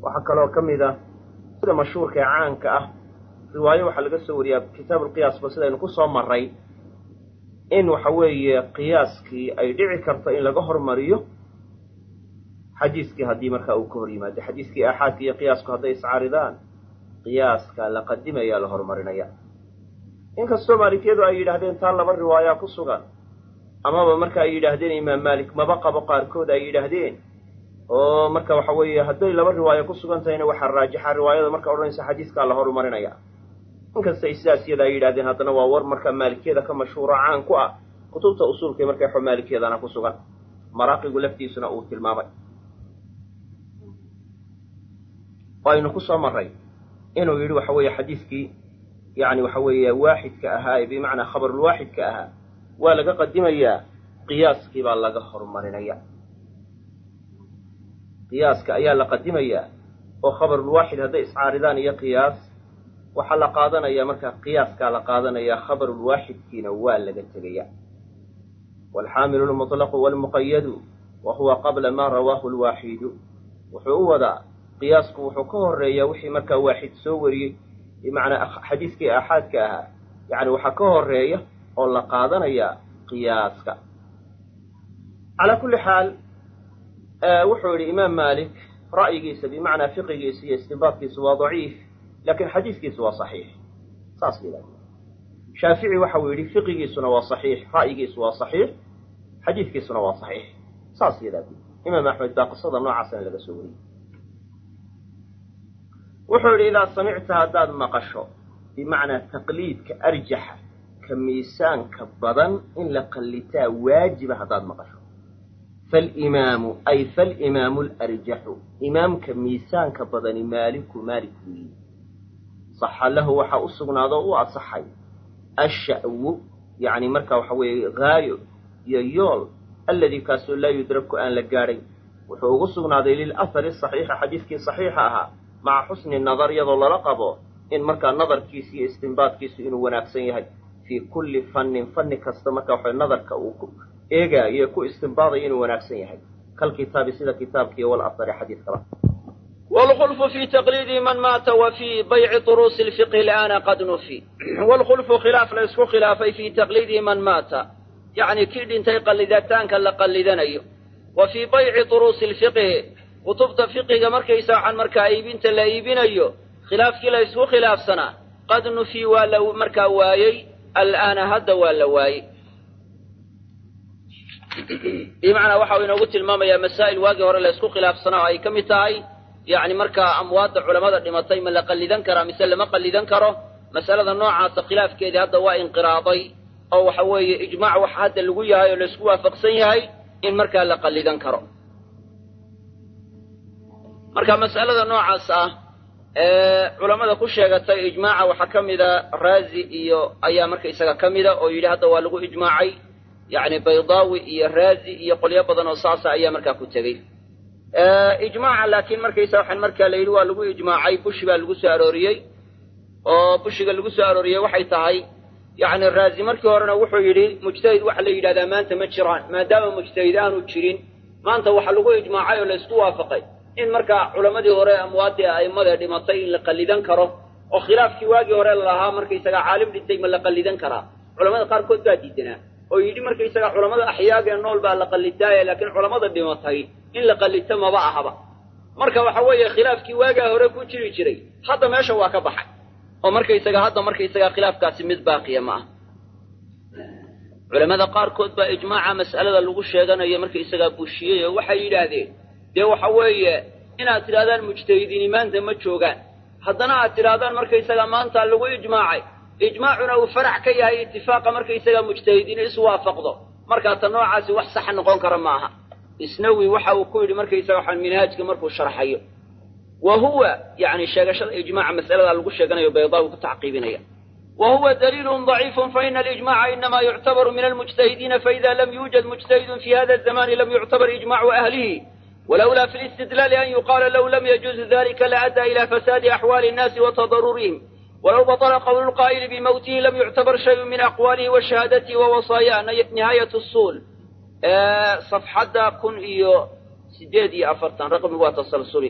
waxaa kaloo ka mid ah sida mashhuurka ee caanka ah riwaayo waxaa laga soo wariyaa kitaab ulqiyaasba sidaynu ku soo maray in waxa weeye qiyaaskii ay dhici karto in laga hormariyo xadiiskii haddii markaa uu ka hor yimaado xadiiskii aaxaadka iyo qiyaasku hadday iscaaridaan qiyaaska la qadimaya la horumarinaya inkastoo maalikiyadu ay yidhaahdeen taa laba riwaayaa ku sugan amaba marka ay yidhaahdeen imaam maalik maba qabo qaarkood ay yidhaahdeen oo marka waxa weeye hadday laba riwaayo ku sugan tahayna waxaa raajixa riwaayada marka odhanaysa xadiiskaa la horumarinaya inkasta ay sidaas iyada ay yidhahdeen haddana waa war marka maalikiyada ka mashhuuro caan ku ah kutubta usuulka marka xo maalikiyadana ku sugan maraaqigu laftiisuna uu tilmaamay aynu ku soo maray inuu yidhi waxa weeye xadiiskii yani waxa weeye waaxidka ahaa ee bimacnaa khabarulwaaxidka ahaa waa laga qadimayaa qiyaaskii baa laga horumarinaya qiyaaska ayaa la qadimayaa oo khabarulwaaxid hadday iscaaridaan iyo qiyaas waxaa la qaadanaya markaa qiyaaskaa la qaadanaya khabarulwaaxidkiina waa laga tegaya waalxaamilu lmuطlaqu waalmuqayadu wa huwa qabla ma rawaahu lwaaxidu wuxuu u wadaa qiyaasku wuxuu ka horeeyaa wixii markaa waaxid soo wariyey bimacnaa xadiiskii aaxaadka ahaa yani waxaa ka horeeya oo la qaadanayaa qiyaaska calaa kulli xaal wuxuu yidhi imaam maalik ra'yigiisa bimacnaa fiqigiisa iyo istinbaadkiisu waa daciif laakiin xadiiskiisu waa saxiix saas yidhahda shaafici waxa uu yidhi fiqigiisuna waa saxiix ra'yigiisu waa saxiix xadiiskiisuna waa saxiix saas yidhahda imaam axmed baa qisada noocaasna laga soo wariyey wuxuu yidhi idaa samicta haddaad maqasho bimacnaa taqliidka arjaxa ka miisaanka badan in la qallitaa waajiba haddaad maqasho falimaamu ay falimaamu alarjaxu imaamka miisaanka badani maaliku maalik weyi saxa lahu waxaa u sugnaado u asaxay asha'wu yacni marka waxa weeye haayo iyo yool alladii kaasoo laa yudraku aan la gaadhay wuxuu ugu sugnaaday lilahari saxiixa xadiiskii saxiixa ahaa maca xusni nadar iyadoo lala qabo in markaa nadarkiisi iyo istinbaadkiisu inuu wanaagsan yahay fii kulli fannin fanni kasta marka waxa nadarka uu ku eegaayo ku istinbaadayo inuu wanaagsan yahay kalkitaabi sida kitaabkiiyo walahari xadiiskaba والخلف في تقليد من مات وفي بيع طروس الفقه الآن قد نفي والخلف خلاف ليسك خلافي في تقليد من مات يعني كيد انتي قلدتان كلا قلدنيو وفي بيع طروس الفقه كتبت فقه مركيسا عن مركا ايبين تلا ايبينيو خلاف كلا يسكو خلاف سنة قد نفي ولا مركا وايي الآن هذا ولا وايي بمعنى waxa uu inoogu tilmaamayaa masaa'il waagii hore la isku khilaafsanaa oo ay ka mid tahay yacni markaa amwaadda culamada dhimatay ma la qallidan karaa mise lama qallidan karo mas'alada noocaasa khilaafkeedii hadda waa inqiraaday oo waxa weeye ijmaac waxa hadda lagu yahay oo laisku waafaqsan yahay in markaa la qallidan karo marka mas'alada noocaas ah ee culammada ku sheegatay ijmaaca waxaa ka mida raazi iyo ayaa marka isaga ka mida oo yidhi hadda waa lagu ijmaacay yacni baydaawi iyo raazi iyo qolyo badan oo saasa ayaa markaa ku tegey ijmaaca laakiin markaysa waxaan markaa la yidhi waa lagu ijmaacay bushi baa lagu soo arooriyey oo bushiga lagu soo arooriyey waxay tahay yacni raazi markii horena wuxuu yidhi mujtahid waxa la yidhahdaa maanta ma jiraan maadaama mujtahid aanu jirin maanta waxa lagu ijmaacay oo laysku waafaqay in markaa culammadii hore amwaadii a'immada dhimatay in la qallidan karo oo khilaafkii waagii hore lalahaa markaysaga caalim dhintay ma la qallidan karaa culamada qaarkood baa diidanaa oo yidhi markaysaga culamada axyaagee nool baa la qallidaaye laakiin culamada dhimatay in la qallito maba ahaba marka waxa weeye khilaafkii waagaa hore ku jiri jiray hadda meesha waa ka baxay oo markaysaga hadda markaysaga khilaafkaasi mid baaqiya ma ah culamada qaarkood baa ijmaaca mas'alada lagu sheeganayo markaysagaa bushiyey oo waxay yidhaahdeen dee waxa weeye inaad tidhahdaan mujtahidiini maanta ma joogaan haddana aad tidhahdaan markaysaga maanta lagu ijmaacay ijmaacuna uu farax ka yahay itifaaqa markaysaga mujtahidiin isu waafaqdo markaa ta noocaasi wax saxa noqon kara maaha isnawi waxa uu ku yidhi markaysaga waxaan minhaajka markuu sharxayo wa huwa yani sheegashada ijmaaca mas'alada lagu sheeganayo baydaawi ku tacqiibinaya wa huwa daliilun daciifun faina alijmaca inama yuctabaru min almujtahidiina faida lam yuujad mujtahidun fi hada azamani lam yuctabar ijmacu ahlihi ولولا في الاستدلال أن يقال لو لم يجوز ذلك لأدى إلى فساد أحوال الناس وتضررهم ولو بطل قول القائل بموته لم يعتبر شيء من أقواله وشهادته ووصاياه نهاية الصول أه صفحة كن إيو سديد إيو أفرتان رقم هو تسلسلي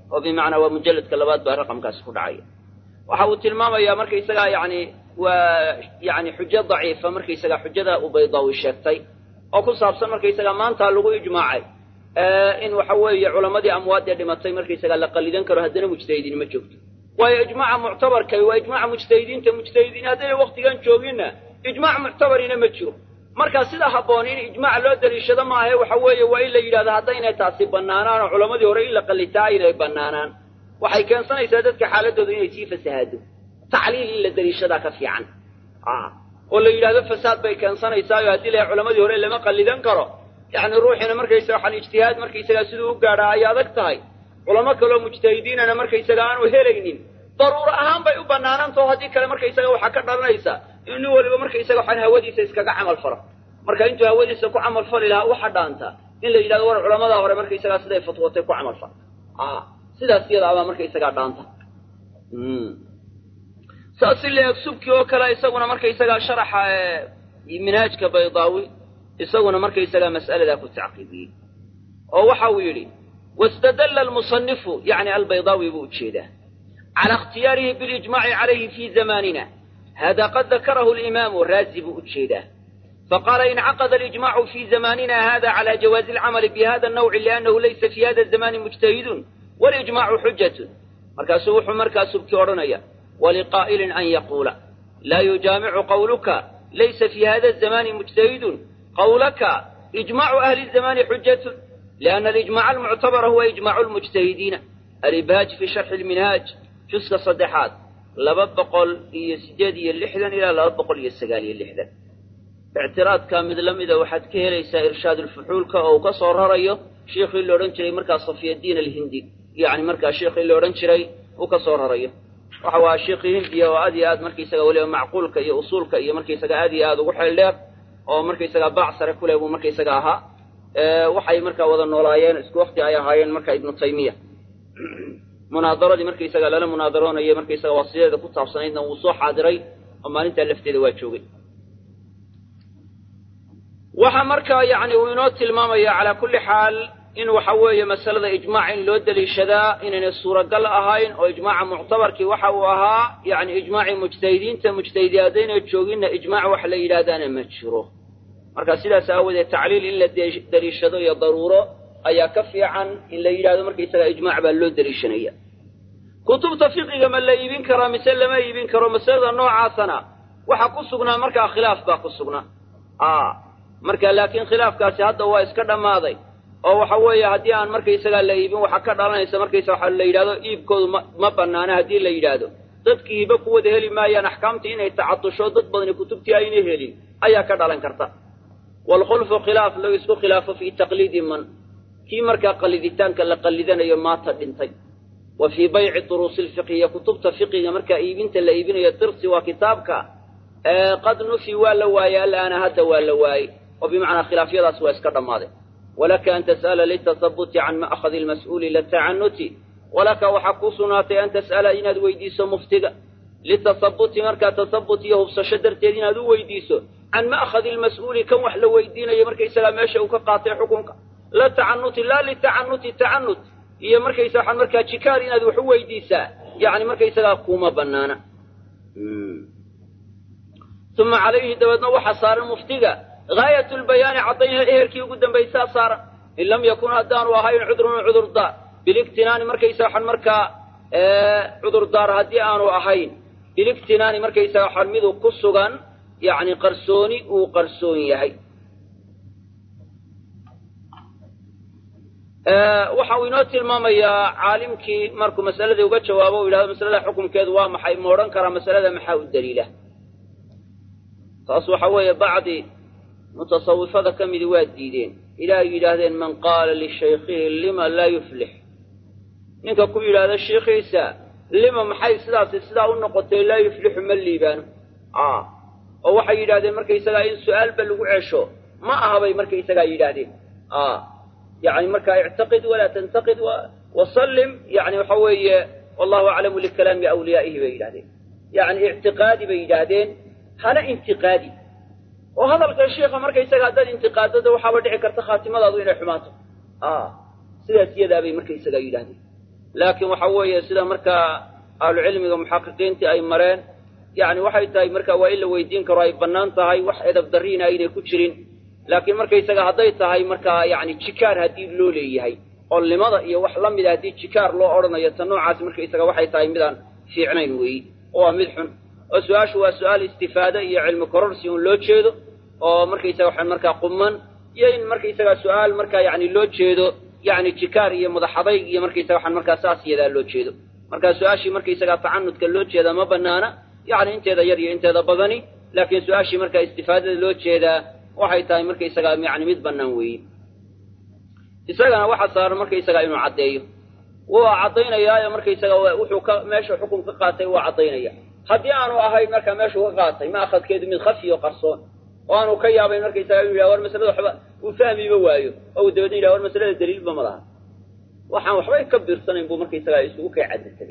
oo bimacnaa waa mujalladka labaad baa raqamkaasi ku dhacaya waxa uu tilmaamayaa markaysagaa yani waa yani xujo daciifa markaysagaa xujada uu baydaawi sheegtay oo ku saabsan markaysagaa maanta lagu ijmaacay in waxa weeye culammadii amwaadee dhimatay markaysagaa la qalidan karo haddana mujtahidiin ma joogto waayo ijmaaca muctabarkay waa ijmaaca mujtahidiinta mujtahidiin haddayna waktigan jooginna ijmaac muctabarina ma jiro marka sida habboon in ijmaac loo daliishado maahae waxa weeye waa in la yidhahdo haddaynay taasi bannaanaan oo culammadii hore in la qallitaa aynay bannaanaan waxay keensanaysaa dadka xaaladooda inay sii fasahaado tacliil in la daliishadaa ka fiican oo la yidhahdo fasaad bay keensanaysaao haddii la culamadii hore lama qallidan karo yacni ruuxiina markaysaga waxaan ijtihaad markaysagaa siduu u gaadhaa ay adag tahay culamo kaloo mujtahidiinana markaysaga aanu helaynin daruuro ahaan bay u bannaanantao haddii kale markaysaga waxaa ka dhalanaysa in nin waliba markaysaga waxaan hawadiisa iskaga camal falo marka intuu hawadiisa ku camal fali lahaa waxa dhaanta in la yidhahdo war culamadaa hore markaysagaa siday fatwootay ku camal fal sidaas iyadaabaa markaysagaa dhaanta saas i leeg subki oo kale isaguna markaysagaa sharaxa minhaajka baydaawi isaguna markaysagaa mas'aladaa ku tacqiibiyey oo waxa uu yidhi wastadalla almusanifu yacni albaydaawi buu ujeedaa cala ikhtiyaarihi bilijmaaci calayhi fi zamanina hada qad dakarahu alimaamu raazi buu ujeedaa faqaala incaqada alijmacu fi zamanina hada cala jawaazi alcamali bihada annawci liannahu laysa fi hada zamani mujtahidun walijmacu xujatun markaasuu wuxuu markaa subki odhanaya waliqaa'ilin an yaquula laa yujaamicu qawluka laysa fi hada zamani mujtahidun qawlaka ijmacu ahli zamani xujatun lianna alijmaca almuctabara huwa ijmacu lmujtahidiina alibhaaj fi sharxi lminhaaj juska saddexaad laba boqol iyo siddeed iyo lixdan ilaa laba boqol iyo sagaal iyo lixdan ictiraadka mid la mida waxaad ka helaysaa irshaad ulfuxuulka oo uu ka soo rarayo sheikhii la odhan jiray markaa safiyadiin alhindi yacni markaa sheikhii la odhan jiray uu ka soo rarayo waxa waa sheikhii hindiya oo aad iyo aad markaysaga weliba macquulka iyo usuulka iyo markaysaga aad iyo aad ugu xeel dheer oo markaysaga baac sare ku leh buu markaysaga ahaa waxay markaa wada noolaayeen isku wakti ay ahaayeen marka ibnu taymiya munaadaradii markaysaga lala munaadaroonayay markaysaga wasiyadeeda ku taabsanaydna wuu soo xaadiray oo maalintaa lafteeda waa joogay waxa markaa yacni uu inoo tilmaamaya calaa kulli xaal in waxa weeye masalada ijmaac in loo deliishadaa inaynay suuragal ahayn oo ijmaaca muctabarkii waxa uu ahaa yacni ijmaacii mujtahidiinta mujtahidi haddaynay jooginna ijmaac wax la yidhaahdaana ma jiro marka sidaas aawadeed tacliil in la deliishado iyo daruuro ayaa ka fiican in la yidhahdo markaysaga ijmaac baa loo deliishanaya kutubta fiqiga ma la iibin karaa mise lama iibin karo masalada noocaasana waxa ku sugnaa markaa khilaaf baa ku sugnaa marka laakiin khilaafkaasi hadda waa iska dhammaaday oo waxa weeye haddii aan markaysagaa la iibin waxaa ka dhalanaysa markaysa waxa la yidhahdo iibkoodu ma ma bannaana haddii la yidhaahdo dadkii hibe ku wada heli maayaan axkaamtii inay tacatusho dad badani kutubtii ayna helin ayaa ka dhalan karta waalkhulfu khilaaf lagu isku khilaafo fii taqliidi man kii markaa qalliditaanka la qallidanayo maata dhintay wa fii bayci duruusi lfiqhiya kutubta fiqiga markaa iibinta la iibinayo dirsi waa kitaabka qad nufi waa la waayey alaana hadda waa la waayey oo bimacnaa khilaafyadaas waa iska dhammaaday walaka an tas'ala litasabuti can ma'khadi almas'uuli latacanuti walaka waxaa kuu sugnaatay an tas'ala inaad weydiiso muftiga litasabuti markaa tasabut iyo hubsasho darteed inaad u weydiiso can ma'khadi almas'uuli kan wax la weydiinayo markaysagaa meesha uu ka qaatay xukunka la tacanuti laa litacanuti tacanut iyo markaysa waxaan markaa jikaar inaad wax u weydiisaa yacni markaysagaa kuuma bannaana uma calayhi dabeedna waxaa saaran muftiga gaayat lbayaani caddaynha eherkii ugu dambaysaa saaran in lam yakun haddaanu ahayn cudrun cudurdaar biligtinaani markaysa waxaan markaa cudurdaar haddii aanu ahayn biligtinaani markaysa waxaan midu ku sugan yacni qarsooni uu qarsoon yahay waxa uu inoo tilmaamayaa caalimkii markuu masaladii uga jawaabo u yidhahdo masalada xukumkeedu waa maxay ma odhan karaa masalada maxaa u daliila taas waxa weeye bacdi mutasawifada ka midi waa diideen ilaahay yidhaahdeen man qaala lishaykhihi lima laa yuflix ninka ku yidhaahda shiikhiisa lima maxay sidaasi sidaa u noqotay laa yuflixu ma liibaano oo waxay yidhahdeen markaysagaa in su-aalba lagu cesho ma aha bay markaysagaa yidhaahdeen yani markaa ictaqid walaa tantaqid wasallim yani waxa weeye wallahu aclamu likalaami awliyaa'ihi bay yidhahdeen yani ictiqaadi bay yidhaahdeen hana intiqaadi oo hadalka shiika markaysaga haddaad intiqaadada waxaaba dhici karta khaatimadaadu inay xumaato sidaas iyadaabay markaysagaa yidhahdeen laakiin waxa weeye sida markaa ahlucilmiga muxaqiqiintii ay mareen yani waxay tahay marka waa in la weydiin karo ay bannaan tahay wax edab darriina aynay ku jirin laakiin markaysaga hadday tahay markaa yani jikaar haddii loo leeyahay olnimada iyo wax la mida haddii jikaar loo odhanayo ta noocaas markaysaga waxay tahay midaan fiicnayn weeyi oo waa mid xun oo su-aashu waa su-aal istifaade iyo cilmi kororsi un loo jeedo oo markaysaga waxa markaa quman iyo in markaysaga su-aal markaa yani loo jeedo yani jikaar iyo madaxadayg iyo markaysaga waxaan markaa saas yadaa loo jeedo marka su-aashii markaysaga tacanudka loo jeeda ma banaana yani inteeda yar iyo inteeda badani laakiin su-aashii markaa istifaadada loo jeedaa waxay tahay markaysaga yani mid bannaan weeye isagana waxa saaran markaysaga inuu caddeeyo waa caddaynayaayo markaysaga wuxuu ka meesha xukun ka qaatay waa caddaynaya haddii aanu ahayn markaa meeshuu ka qaatay ma akhadkeedu mid khafi o qarsoon oo aanu ka yaabayn markaysaga inu yidhaha war masalada waxba uu fahmiba waayo oo uu dabeedna yidhaha war masalada daliilba ma laha waxaan waxbay ka biirsanayn buu markaysaga isugu kay cadda tegay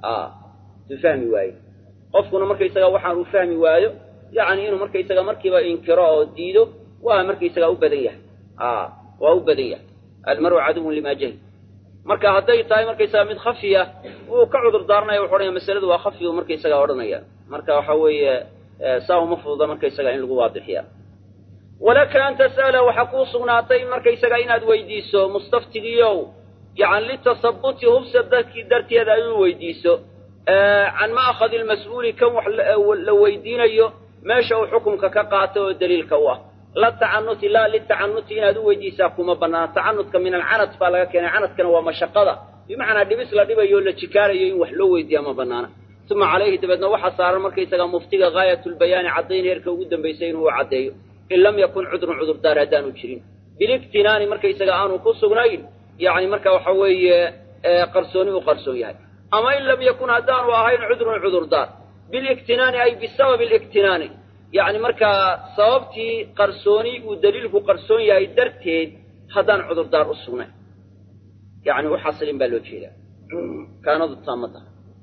suu fahmi waayo qofkuna markaysaga waxaan uu fahmi waayo yani inuu markaysaga markiiba inkiro oo diido waa markaysaga u badan yahay waa u badan yahay almaru caduwun lima jahil marka hadday tahay markaysaga mid khafiya wuu ka cudur daaranaya wuxu odhanaya masaladu waa khafi u markaysaga odhanaya marka waxa weeye saa uma fududa markaysaga in lagu waadixiya walaka an tas'ala waxaa kuu sugnaatay markaysaga inaad weydiiso mustaftigiiow yani litasabuti hubsa dadkii darteeda ay u weydiiso can ma'khadi lmas-uuli kan wax la weydiinayo meesha uu xukumka ka qaato oo daliilka u ah la tacanuti laa litacanuti inaad u weydiisaa kuma banaana tacanutka min alcanad baa laga keenay canadkana waa mashaqada bimacnaa dhibis la dhibayo o la jikaarayo in wax loo weydiiya ma banaana uma calayhi dabeedna waxaa saaran markaysaga muftiga gaayatulbayaani caddayn heerka ugu dambaysay inuu caddeeyo in lam yakun cudrun cudurdaar haddaanu jirin biligtinaani markaysaga aanu ku sugnayn yani marka waxa weeye qarsooni u qarsoon yahay ama in lam yakun haddaanu ahayn cudrun cudurdaar biligtinaani ay bisababi ligtinaani yani markaa sababtii qarsooni uu daliilku qarsoon yahay darteed haddaan cudurdaar u sugnayn yani u xasilin baa loo jeedaa kaanadu taamada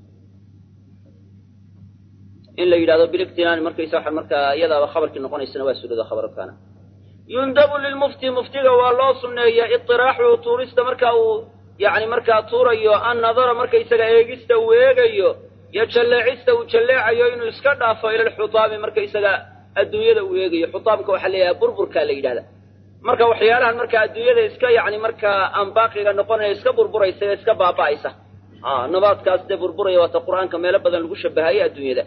in la yidhahdo biligtinaani markaysa waxa markaa iyadaaba khabarkii noqonaysana waa suurada khabar kaana yundabu lilmufti muftiga waa loo sunneeya iطiraaxuhu tuurista marka uu yani markaa tuurayo an nadara markaysaga eegista uu eegayo iyo jalleecista uu jalleecayo inuu iska dhaafo ila lxutaami markaysaga adduunyada uu eegayo xutaamka waxaa la yidhaha burburkaa la yidhahda marka waxyaalahan marka adduunyada iska yani markaa aan baaqiga noqonaya iska burburaysa ee iska baaba'aysa nabaadkaas dee burburaya waata qur-aanka meelo badan lagu shabahaye adduunyada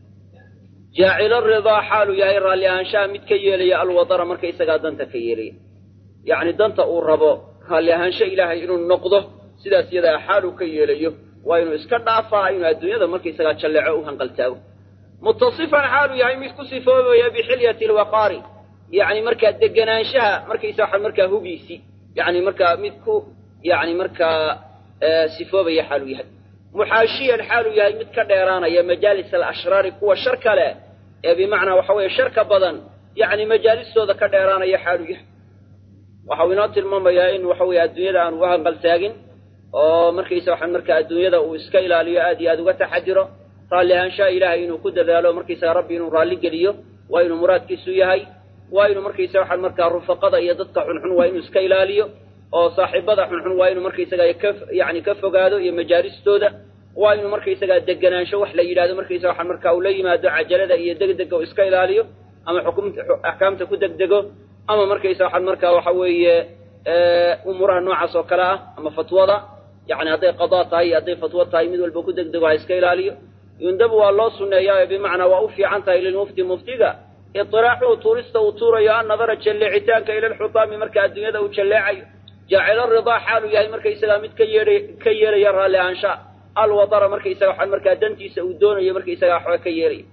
jaacila ridaa xaaluu yahay raalli ahaanshaha mid ka yeelaya alwadara markaysagaa danta ka yeelaya yacni danta uu rabo raalli ahaansho ilaahay inuu noqdo sidaas iyadaa xaaluu ka yeelayo waa inuu iska dhaafaa inuu adduunyada markaysagaa jalleeco u hanqaltaago mutasifan xaaluu yahay mid ku sifoobaya bixilyati alwaqaari yacni markaa deganaanshaha markaysa waxa markaa hugiisi yacni markaa mid ku yacni markaa sifoobaya xaaluu yahay muxaashiyan xaaluu yahay mid ka dheeraanaya majaalis alashraari kuwa shar kale ee bimacnaa waxa weeye sharka badan yacni majaalistooda ka dheeraanaya xaaluu yahay waxau inoo tilmaamayaa in waxa weeye adduunyada aan uga hanqaltaagin oo markaysa waxaan markaa adduunyada uu iska ilaaliyo aad iyo aad uga taxadiro raalli ahaanshaha ilaahay inuu ku dadaalo markaysaga rabbi inuu raalli geliyo waa inuu muraadkiisu yahay waa inuu markaysa waxaan markaa rufaqada iyo dadka xunxun waa inuu iska ilaaliyo oo saaxiibada xunxun waa inuu markaysaga ka yani ka fogaado iyo majaalistooda waa inuu markaysaga deganaansho wax la yidhahdo markaysa waxaan markaa uu la yimaado cajalada iyo degdega uu iska ilaaliyo ama xukumta axkaamta ku degdego ama markaysa waxaan markaa waxa weeye umuuraha noocaas oo kale ah ama fatwada yani hadday qadaa tahay iyo hadday fatwo tahay mid walba ku degdego ha iska ilaaliyo yundabu waa loo sunneeyaa bimacnaa waa u fiican tahay lilmufti muftiga iطiraaxuhu tuurista uu tuurayo an nadara jalleecitaanka ila lxutaami marka adduunyada uu jalleecayo jaacila ridaa xaaluu yahay markaysagaa mid ka yeeha ka yeelaya raalli ahaansha alwadara markaysaga waxaan markaa dantiisa uu doonayo markaysaga waxba ka yeelaya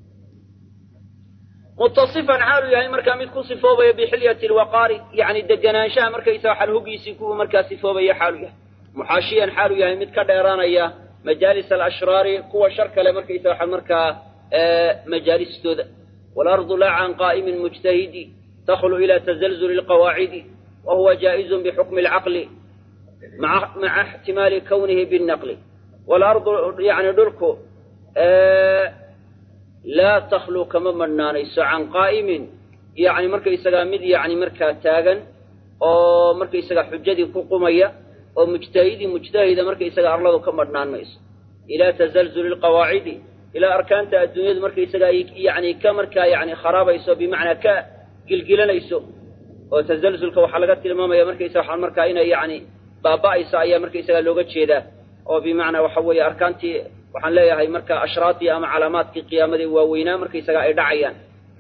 mutasifan xaaluu yahay markaa mid ku sifoobaya bixilyati lwaqaari yani deganaanshaha markaysaga waxaan hugiisii kuwa markaa sifoobaya xaaluu yahay muxaashiyan xaaluu yahay mid ka dheeraanaya majaalis alashraari kuwa shar kale markaysaga waxaan markaa majaalistooda waalardu laa can qaa'imin mujtahidi takhlu ila tazalzuli lqawaacidi wa huwa jaa'izun bixukmi alcaqli maca ixtimaali kawnihi binnaqli waalardu yani dhulku laa takhlu kama madhnaanayso can qaa'imin yani markaysagaa mid yani markaa taagan oo markaysagaa xujadii ku qumaya oo mujtahidii mujtahida markaysaga arladu ka madhnaan mayso ilaa tazalzuli lqawaacidi ilaa arkaanta adduunyadu markaysaga ay yani ka markaa yani kharabayso bimacnaa ka gilgilanayso oo tazalzulka waxaa laga tilmaamaya markaysaga waxaa markaa inay yani baaba'ayso ayaa markaysaga looga jeedaa oo bimacnaa waxa weeye arkaantii waxaan leeyahay marka ashraatii ama calaamaadkii qiyaamadii waaweynaa markaysaga ay dhacayaan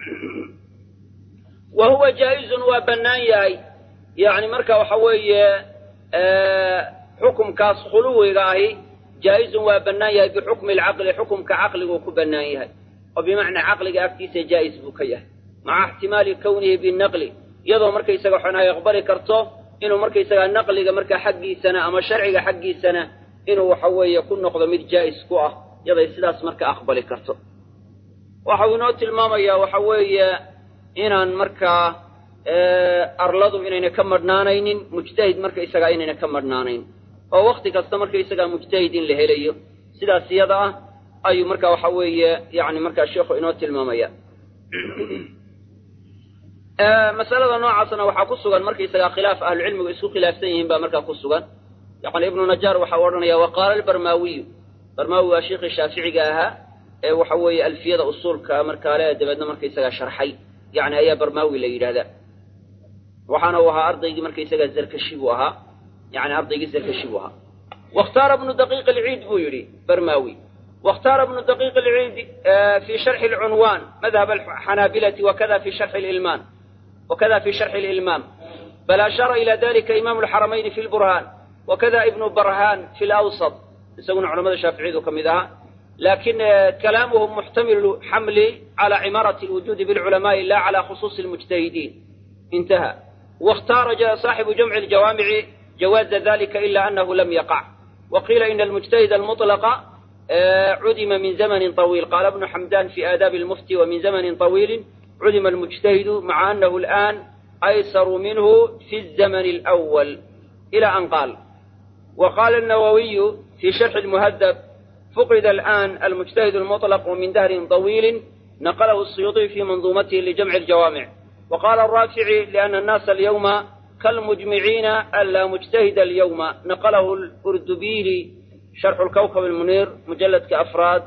wa huwa jaa-izun waa bannaan yahay yani marka waxa weeye xukumkaas khuluwiga ahi jaa-izun waa bannaan yahay bixukmi alcaqli xukumka caqliguu ku bannaan yahay oo bimacnaa caqliga agtiisa jaa-is buu ka yahay maca ixtimaali kownihi binaqli iyadoo markaysaga waxan ay aqbali karto inuu markaysaga naqliga markaa xaggiisana ama sharciga xaggiisana inuu waxa weeye ku noqdo mid jaa-is ku ah yaday sidaas marka aqbali karto waxau inoo tilmaamayaa waxa weeye inaan markaa arladu inayna ka madhnaanaynin mujtahid markaysagaa inayna ka madhnaanayn oo wakti kasta markaysagaa mujtahid in la helayo sidaas iyada ah ayuu marka waxa weeye yani markaa sheikhu inoo tilmaamaya masalada noocaasna waxaa ku sugan markaysagaa khilaaf ahlucilmigu isku khilaafsan yihiin baa markaa ku sugan yani ibnu najaar waxau odhanaya waqaala albarmaawiyu barmaawi waa sheikii shaaficiga ahaa ee waxa weeye alfiyada usuulka markaa le dabeedna markaysagaa sharxay yani ayaa barmaawi la yidhahdaa waxaana uu ahaa ardaygii markaysagaa zarkashi buu ahaa yani ardaygii zarkashi buu ahaa wakhtaara bnu daqiiq alciid buu yidhi barmaawi wakhtaara bnu daqiiq alciid fi sharxi alcunwaan madhab alxanaabilati wakada fi sharxi lilmaan wakada fi sharxi lilmaam bal ashaara ila dalika imaamu alxaramayni fi lburhaan wakada ibnu barhaan fi lawsat isaguna culamada shaaficiyadu ka mid ahaa lakin kalaamuhu muxtamilu xamli cala cimaarati lwujuudi bilculamaai la cala khusuusi lmujtahidiin intaha واختار صاحب جمع الجوامع جواز ذلك إلا أنه لم يقع وقيل إن المجتهد المطلق عدم من زمن طويل قال ابن حمدان في آداب المفتي ومن زمن طويل عدم المجتهد مع أنه الآن أيسر منه في الزمن الأول إلى أن قال وقال النووي في شرح المهذب فقد الآن المجتهد المطلق من دهر طويل نقله السيوطي في منظومته لجمع الجوامع وقال الرافعي لأن الناس اليوم كالمجمعين ألا مجتهد اليوم نقله الأردبيلي شرح الكوكب المنير مجلد كأفراد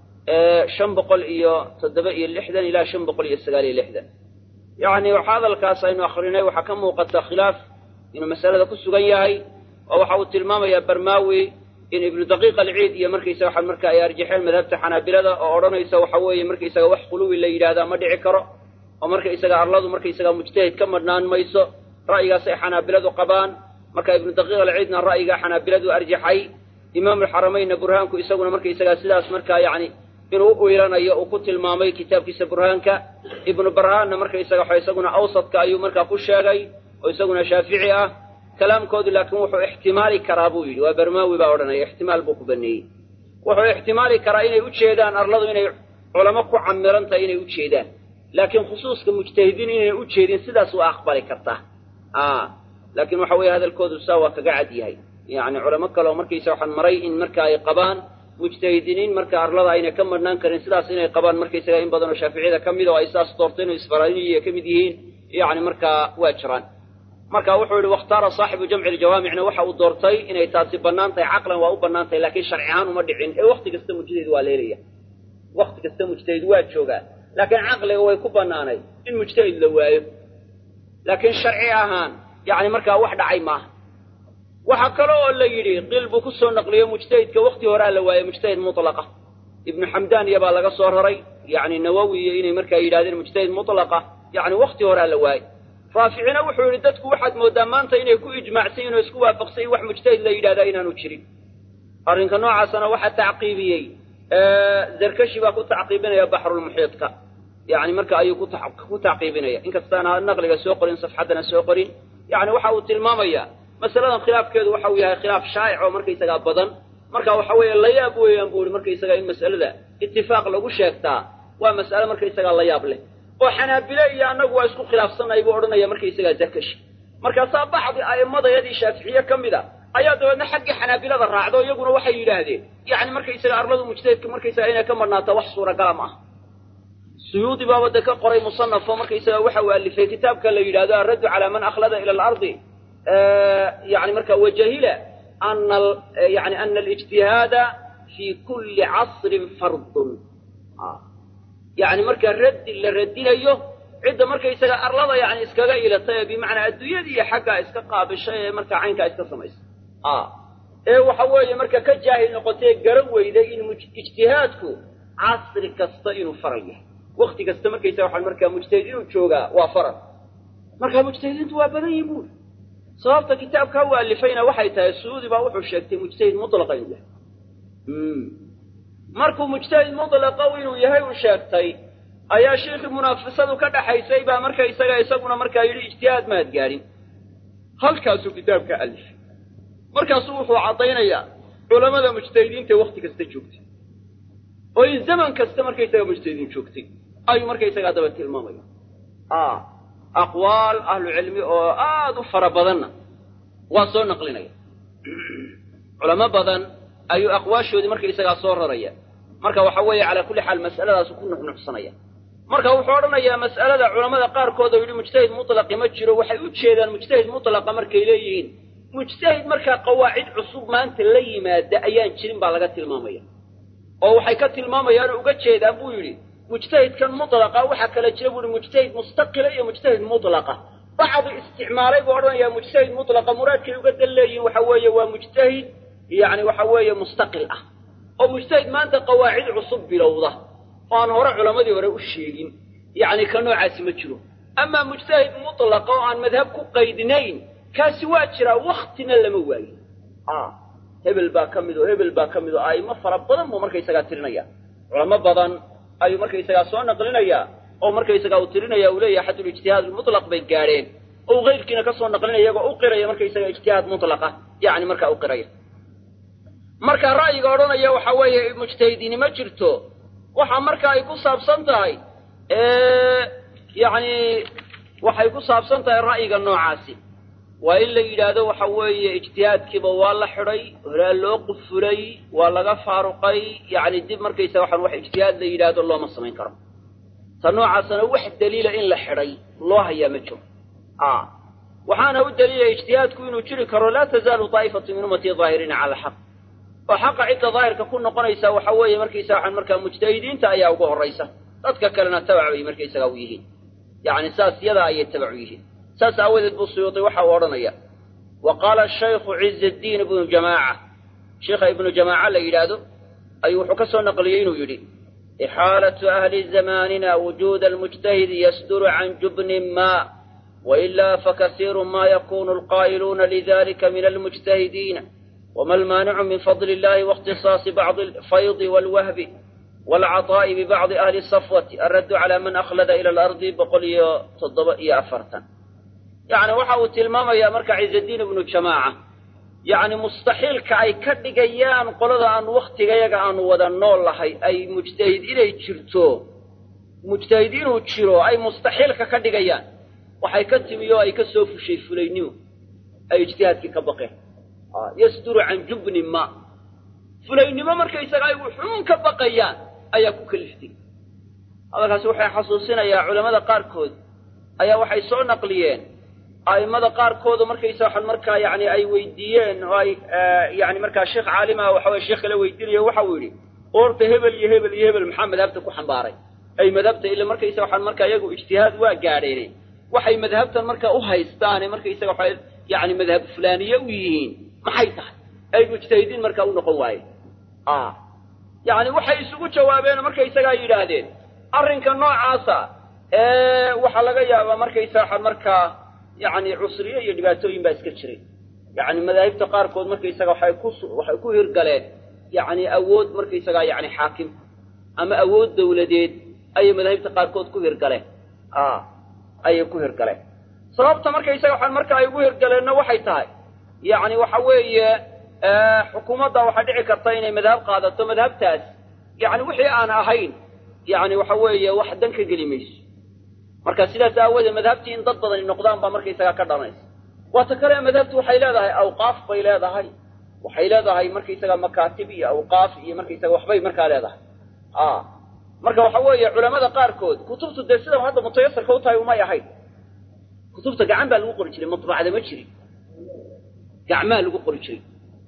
شنبقل إيو تدبئي اللحدا إلى شنبقل يستقالي اللحدا يعني وحاذا الكاس إنه أخرين وحكمه قد خلاف إنه مسألة كسو هي وحاول تلمام يا برماوي إن ابن دقيق العيد يا مركي سوى المركا يا رجحين مذهبت حنابلة أو يسوى حوي مركي سوى وح قلوي اللي هذا ما دعي كره oo marka isaga arladu marka isaga mujtahid ka madhnaan mayso ra'yigaas ay xanaabiladu qabaan marka ibnu daqiiq alciidna ra'yiga xanaabiladu arjaxay imaam alxarameynna burhaanku isaguna marka isaga sidaas markaa yacni inuu u iilanayo uu ku tilmaamay kitaabkiisa burhaanka ibnu barhaanna marka isaga waxa isaguna awsadka ayuu markaa ku sheegay oo isaguna shaafici ah kalaamkoodu laakiin wuxuu ixtimaali karaa buu yidhi waa barmaawi baa odhanaya ixtimaal buu ku baneeyey wuxuu ixtimaali karaa inay u jeedaan arladu inay culamo ku camiran tahay inay u jeedaan laakiin khusuuska mujtahidiin inayna u jeedin sidaas waa aqbali kartaa laakiin waxa weeye hadalkoodu saa waa kaga cad yahay yacni culamo kale oo markaysa waxaan maray in marka ay qabaan mujtahidiiniin marka arlada ayna ka madhnaan karin sidaas inay qabaan markaysaga in badan oo shaaficiyada ka mid oo ay saas doorteen oo isfaraaniya ka mid yihiin yacni markaa waa jiraan marka wuxuu yihi wakhtaara saaxibu jamci ljawaamicna waxa uu doortay inay taasi bannaan tahay caqlan waa u bannaan tahay laakiin sharci ahaan uma dhicin ee wakti kasta mujtahid waa leelaya wakti kasta mujtahid waa joogaa laakiin caqliga way ku bannaanay in mujtahid la waayo laakiin sharci ahaan yacni markaa wax dhacay maaha waxaa kale oo la yidhi qil buu ku soo naqliyo mujtahidka wakti horaa la waaye mujtahid mutlaqa ibnu xamdaan iyo baa laga soo raray yacni nawowi iyo inay markaa yidhahdeen mujtahid mutlaqa yacni wakti horaa la waaye raaficina wuxuu yidhi dadku waxaad mooddaa maanta inay ku ijmaacsan yihin oo isku waafaqsan wax mujtahid la yidhahdaa inaanu jirin arrinka noocaasana waxaa tacqiibiyey zarkashi baa ku tacqiibinaya baxrulmuxiidka yani marka ayuu ku tacqiibinaya inkastaana naqliga soo qorin safxaddana soo qorin yani waxa uu tilmaamaya masaladan khilaafkeedu waxa uu yahay khilaaf shaa'ic oo markaysagaa badan marka waxa weeye layaab weeyaan buu ihi markaysaga in mas'alada itifaaq lagu sheegtaa waa mas'ale markaysagaa layaab leh oo xanaabile iyo annagu waa isku khilaafsanay buu odhanaya markaysagaa zarkashi markaasaa bacdi a'immadayadii shaaficiye ka mid a ayaa dabeedna xaggii xanaabilada raacdo iyaguna waxay yidhaahdeen yani markaysaga arladu mujtahidka markaysaga inay ka madhnaato wax suuragala ma ah suyuudi baaba de ka qoray musanafo markaysaga waxa uu alifay kitaabka la yidhahdo alraddu calaa man akhlada ila alardi yani marka wajahila ana yani ana alijtihaada fii kulli casrin fardun yani marka raddi la radinayo cidda markaysaga arlada yani iskaga ilatay ee bimacnaa adduunyadii iyo xaggaa iska qaabishay ee markaa caynkaa iska samaysay ee waxa weeye marka ka jaahil noqotee garan weyday in ijtihaadku casri kasta inuu faral yahay wakti kasta markaysaga waxaa markaa mujtahid inuu joogaa waa faral marka mujtahidiintu waa badan yihin buuri sababta kitaabkaa u alifayna waxay tahay suudi baa wuxuu sheegtay mujtahid mutlaqa inuu yahay markuu mujtahid mutlaqa inuu yahay uu sheegtay ayaa shiikhii munaafasadu ka dhaxaysay baa marka isaga isaguna markaa yidhi ijtihaad maad gaadhin halkaasuu kitaabka alifay markaasuu wuxuu caddaynayaa culammada mujtahidiinta wakti kasta joogtay oo in zaman kasta markaysaga mujtahidiin joogtay ayuu markaysaga daba tilmaamaya aqwaal ahlu cilmi oo aada u fara badanna waa soo naqlinaya culamo badan ayuu aqwaashoodii markaysagaa soo raraya marka waxa weeye calaa kulli xaal mas'aladaasu ku nuxnuxsanaya marka wuxuu odhanayaa mas'alada culammada qaarkood oo yidhi mujtahid mutlaqi ma jiro waxay u jeedaan mujtahid mutlaqa markay leeyihiin mujtahid markaa qawaacid cusub maanta la yimaada ayaan jirin baa laga tilmaamaya oo waxay ka tilmaamayaan uga jeedaan buu yidhi mujtahidkan mutlaqa waxaa kala jira buu yihi mujtahid mustaqila iyo mujtahid mutlaqa bacdu isticmaalay buu odhanayaa mujtahid mutlaqa muraadkay uga dan leeyihin waxa weeye waa mujtahid yani waxa weeye mustaqil ah oo mujtahid maanta qawaacid cusub bilowda oo aan hore culammadii hore u sheegin yacni ka noocaasi ma jiro amaa mujtahid mutlaqa oo aan madhab ku qaydinayn kaasi waa jiraa waktina lama waayo hebel baa ka mid oo hebel baa ka mid oo a'imo fara badan buu markaysagaa tirinaya culamo badan ayuu markaysagaa soo naqlinayaa oo markaysagaa uu tirinaya uu leeyahay xadulijtihaad mutlaq bay gaadheen oo uu keyrkiina ka soo naqlinaya iyagoo u qiraya markaysaga ijtihaad mutlaqa yacni markaa u qiraya marka ra'yiga odhanaya waxa weeye mujtahidiini ma jirto waxa marka ay ku saabsan tahay yacni waxay ku saabsan tahay ra'yiga noocaasi waa in la yidhaahdo waxa weeye ijtihaadkiiba waa la xidhay horaa loo qufulay waa laga faaruqay yacni dib markaysaga waxaan wax ijtihaad la yidhaahdo looma samayn karo ta noocaasna wax daliila in la xidhay loo hayaa ma jiro waxaana u daliilaya ijtihaadku inuu jiri karo laa tazaalu daa'ifatu min ummatii daahiriina cala alxaq oo xaqa cidda daahirka ku noqonaysa waxa weeye markaysaga waxaan markaa mujtahidiinta ayaa ugu horraysa dadka kalena tabac bay markaysaga u yihiin yacni saas yadaa ayay tabac u yihiin saas aawadeed buu suyuudi waxa uu odhanaya wa qaala shaykhu ciizaddiin ibnu jamaaca sheikha ibnu jamaaca la yidhaahdo ayuu wuxuu ka soo naqliyey inuu yidhi ixaalatu ahli zamaanina wujuuda almujtahidi yasduru can jubnin ma wailaa fakasiiru ma yakunu alqaa'iluuna lidalika min almujtahidiina wma almaanicu min fadli illahi waاkhtisaasi bacdi alfaydi walwahbi waalcaطaa'i bibacdi ahli safwati alraddu cala man akhlada ila alardi boqol iyo toddoba iyo afartan yacni waxa uu tilmaamayaa marka ciizaddiin ibnu jamaaca yacni mustaxiilka ay ka dhigayaan qolada aan wakhtigayaga aanu wada nool lahay ay mujtahid inay jirto mujtahid inuu jiro ay mustaxiilka ka dhigayaan waxay ka timi oo ay ka soo fushay fulaynimo ay ijtihaadkii ka baqeen yasduru can jubni ma fulaynimo markaysaga ay wuxuun ka baqayaan ayaa ku kaliftay hadalkaasi waxay xasuusinayaa culammada qaarkood ayaa waxay soo naqliyeen a'immada qaarkoodu markaysa waxaan markaa yacni ay weydiiyeen oo ay yani markaa sheekh caalima waxa weye sheekh kala weydiinayo waxa uu yidhi orta hebel iyo hebel iyo hebel maxaa madhabta ku xambaaray ay madhabta ila markaysa waxaan markaa iyagu ijtihaad waa gaadheene waxay madhabtan markaa u haystaane markaysaga waxa yani madhab fulaaniye u yihiin maxay tahay ay mujtahidiin markaa u noqon waayeen yacni waxay isugu jawaabeen oo markaysagaa yidhaahdeen arrinka noocaasa waxaa laga yaabaa markaysa waxaan markaa yacni cusriye iyo dhibaatooyin baa iska jiray yacni madaahibta qaarkood markaysaga waxay ku waxay ku hirgaleen yacni awood markaysagaa yacni xaakim ama awood dawladeed ayay madaahibta qaarkood ku hirgaleen ayay ku hirgaleen sababta markaysaga waxaan marka ay ugu hirgaleenna waxay tahay yacni waxa weeye xukuumadda waxaa dhici karta inay madhab qaadato madhabtaas yacni wixii aan ahayn yacni waxa weeye wax dan ka geli mayso marka sidaas aawoodee madhabtii in dad badani noqdaan baa markaysagaa ka dhalanaysa waata kale madhabtu waxay leedahay awqaaf bay leedahay waxay leedahay markaysaga makaatib iyo awqaaf iyo markaysaga waxbay markaa leedahay marka waxa weeye culamada qaarkood kutubtu dee sida hadda mutayasirka u tahay umay ahayn kutubta gacan baa lagu qori jiray matbacda ma jirin gacmaa lagu qori jiray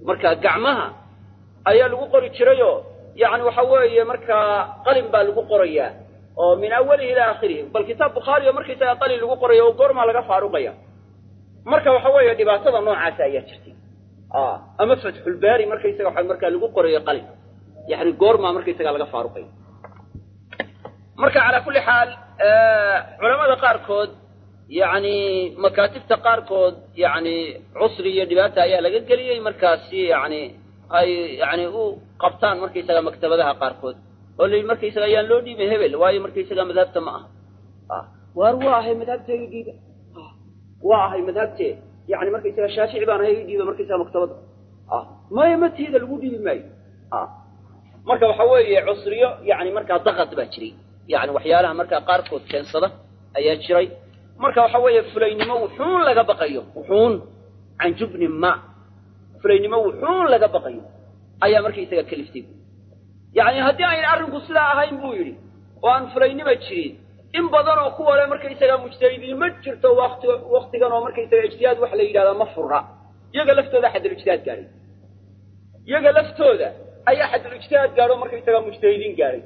marka gacmaha ayaa lagu qori jirayoo yani waxa weeye markaa qalin baa lagu qorayaa oo min awalihi ilaa aakhirihi bal kitaab bukhaari oo markaysaga qalin lagu qorayo oo goormaa laga faaruqaya marka waxa weeye dhibaatada noocaasa ayaa jirtay ama fatxulbaari markaysaga waxa markaa lagu qorayo qalin yani goormaa markaysaga laga faaruqaya marka calaa kulli xaal culamada qaarkood yani makaatibta qaarkood yani cusri iyo dhibaata ayaa laga geliyey markaasi yani ay yani u qabtaan markaysaga maktabadaha qaarkood oo la yidhi markaysaga ayaan loo dhiibay hebel waayo markaysaga madhabta ma aha waar waa ahay madhabtee i dhiiba waa ahay madhabtee yani markaysaga shaafici baan ahay i dhiiba markaysaga maktabada maya matiida lagu dhiibi maayo marka waxa weeye cusriyo yani markaa dakad baa jiray yani waxyaalaha markaa qaarkood keensada ayaa jiray marka waxa weeye fulaynimo wuxuun laga baqayo wuxuun can jubni ma fulaynimo wuxuun laga baqayo ayaa markaysaga kaliftay yani haddii ayna arrinku sidaa ahayn buu yidhi oo aan fulaynima jirin in badan oo kuwa le markaysaga mujtahidiin ma jirto wati waktigan oo markaysaga ijtihaad waxa la yidhahdaa ma fura iyaga laftooda xadul ijtihaad gaadhay iyaga laftooda ayaa xadul ijtihaad gaadho markaysaga mujtahidiin gaadhay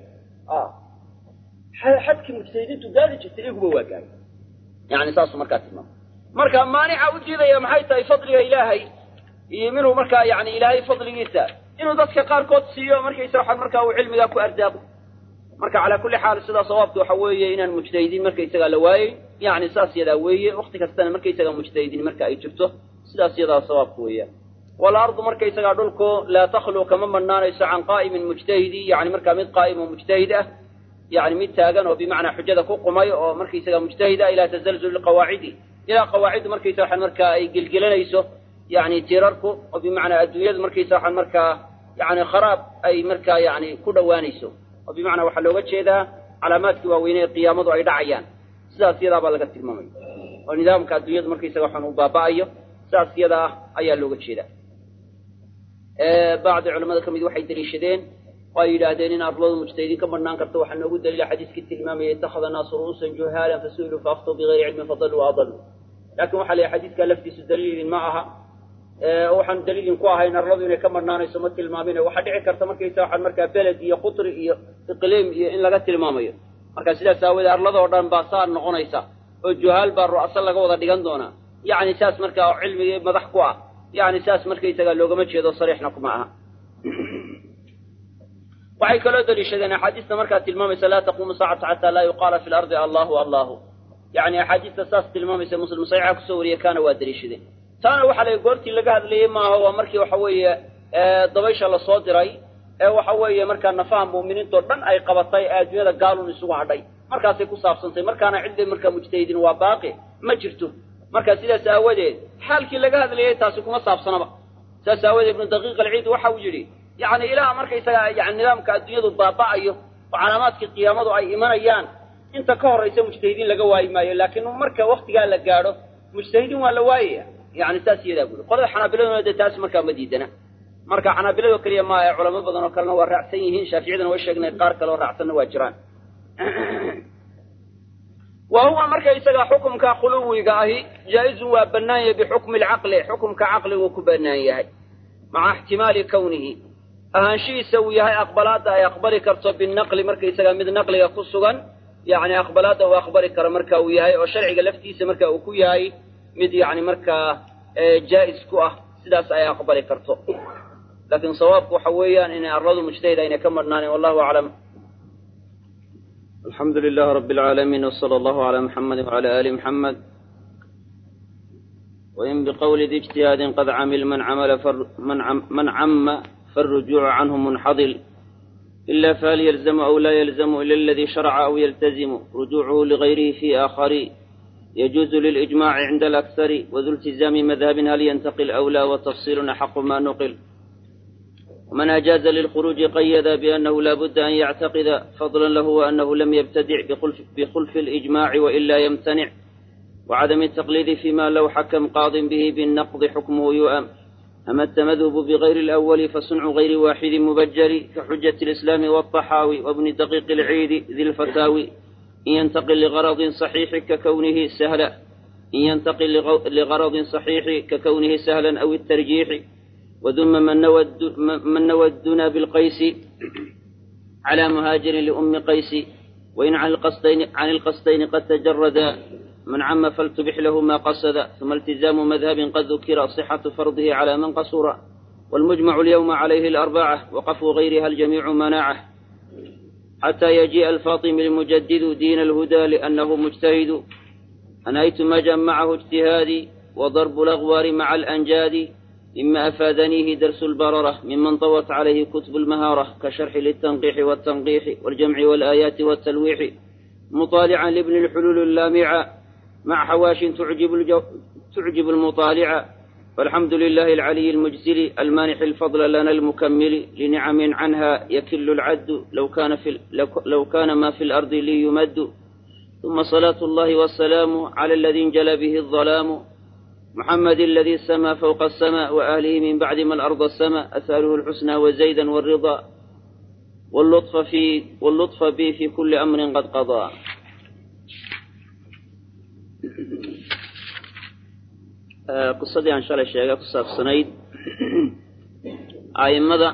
xadkii mujtahidiintu gaari jirtay iyaguba waa gaadhay yani saasuu markaa tilmaamay marka maanica u diidaya maxay tahay fadliga ilaahay iyo minuu markaa yani ilaahay fadligiisa inuu dadka qaarkood siiyo markaysa waxaa markaa uu cilmigaa ku ardaaqo marka calaa kulli xaal sidaa sawaabka waxa weeye inaan mujtahidiin markaysagaa la waayey yani saas yadaa weeye wakti kastana markaysagaa mujtahidiin marka ay jirto sidaas yadaa sawaabka weeyaan walardu markaysagaa dhulku laa takhlu kama banaanayso can qaa'imin mujtahidi yani markaa mid qaa'im oo mujtahid ah yani mid taagan oo bimacnaa xujada ku qumay oo markaysaga mujtahid ah ilaa tazalzuli qawaacidi ilaa qawaaciddu markaysa waxaan markaa ay gelgelanayso yani tirarku oo bimacnaa adduunyadu markaysa waxaan markaa yani kharaab ay markaa yani ku dhowaanayso oo bimacnaa waxaa looga jeedaa calaamaadkii waaweynee qiyaamadu ay dhacayaan sidaas yadaa baa laga tilmaamaya oo nidaamka adduunyadu markaysaga waxaan uu baaba'ayo sidaas yada ah ayaa looga jeedaa bacdi culamada ka mid waxay deliishadeen oo ay yidhaahdeen in arladu mujtahidiin ka badnaan karta waxaa noogu daliila xadiiskii tilmaamaya ittakhada naasu ru'uusan juhaalan fasu'iluu faaftuu bigayri cilmin fadaluu waadaluu laakin waxa la yidhi xadiiskaa laftiisu daliilin ma aha waxaan daliilin ku ahayn arladu inay ka madhnaanayso ma tilmaamine waxaa dhici karta markaysa waxaan markaa beled iyo qutri iyo iqliim iyo in laga tilmaamayo marka sidaas aawoodee arladoo dhan baa saa noqonaysa oo juhaal baa ru'aso laga wada dhigan doonaa yani saas markaa cilmigii madax ku ah yani saas markaysaga loogama jeedo sariixna kuma aha waxay kaloo daliishadeen axaadiista markaa tilmaamaysa laa taquumu saacatu xataa laa yuqaala fi lardi allahu allahu yani axaadiista saas tilmaamaysa muslim saxiixa kusoo wariye kaana waa daliishadeen taana waxaa la goortii laga hadlayey maaha waa markii waxa weeye dabaysha lasoo diray ee waxa weeye markaa nafaha mu'miniintao dhan ay qabatay ee adduunyada gaalun isugu hadhay markaasay ku saabsantay markaana ciddi markaa mujtahidiin waa baaqi ma jirto marka sidaas aawadeed xaalkii laga hadlayey taasi kuma saabsanaba sidaas aawadeed ibnu daqiiq alciid waxa uu yidhi yani ilaa markaysaga yani nidaamka adduunyadu baaba'ayo oo calaamaadkii qiyaamadu ay imanayaan inta ka horraysa mujtahidiin laga waayi maayo laakiin marka waktigaa la gaadho mujtahidiin waa la waayaya yani saas iyadaa buri qolada xanaabiladuna dee taas markaa ma diidana marka xanaabiladoo keliya maa ee culamo badan oo kalena waa raacsan yihiin shaaficiyadana way sheegnay qaar kale oo raacsanna waa jiraan wa huwa marka isaga xukumka khuluwiga ahi jaa-izun waa bannaan yahay bixukmi alcaqli xukumka caqliguu ku bannaan yahay maca ixtimaali kownihi ahaanshihiisa uu yahay aqbalaadda ay aqbali karto binaqli markaysaga mid naqliga ku sugan yani aqbalaadda uu aqbali karo marka uu yahay oo sharciga laftiisa marka uu ku yahay mid yani markaa jaa-is ku ah sidaas ay aqbali karto laakiin sawaabku waxa weeyaan inay arladu mujtahid aynay ka madhnaanin wallahu aclam alxamdu lilahi rabi alcaalamiin wsala allahu calaa muxamedi wcala ali muxamed wain biqowli di ijtihaadin qad camil man camala man cama faاlrujuucu canhu munxadil ila fahal yalzamu aw laa yalzamu ila aladii sharca aw yaltazimu rujuucuhu ligayrihi fi aakhari يجوز للإجماع عند الأكثر وذو التزام مذهب هل ينتقل أو لا وتفصيل أحق ما نقل ومن أجاز للخروج قيد بأنه لا بد أن يعتقد فضلا له وأنه لم يبتدع بخلف, بخلف الإجماع وإلا يمتنع وعدم التقليد فيما لو حكم قاض به بالنقض حكمه يؤم أما التمذهب بغير الأول فصنع غير واحد مبجر كحجة الإسلام والطحاوي وابن دقيق العيد ذي الفتاوي إن ينتقل لغرض صحيح ككونه سهلا إن ينتقل لغرض صحيح ككونه سهلا أو الترجيح وذم من نوى الدنا بالقيس على مهاجر لأم قيس وإن عن القصدين, عن القصدين قد تجرد من عم فلتبح له ما قصد ثم التزام مذهب قد ذكر صحة فرضه على من قصر والمجمع اليوم عليه الأربعة وقف غيرها الجميع مناعه حتى يجيء الفاطم المجدد دين الهدى لأنه مجتهد أنهيت ما جمعه اجتهادي وضرب الأغوار مع الأنجاد مما أفادنيه درس البررة ممن طوت عليه كتب المهارة كشرح للتنقيح والتنقيح والجمع والآيات والتلويح مطالعا لابن الحلول اللامعة مع حواش تعجب, الجو تعجب المطالع والحمد لله العلي المجزل المانح الفضل لنا المكمل لنعم عنها يكل العد لو كان, في لو كان ما في الأرض لي يمد ثم صلاة الله والسلام على الذي انجلى به الظلام محمد الذي السما فوق السماء وأهله من بعد ما الأرض السماء أسأله الحسنى وزيدا والرضا واللطف في واللطف به في كل أمر قد قضى qisadii aan shalay sheegay ku saabsanayd a'immada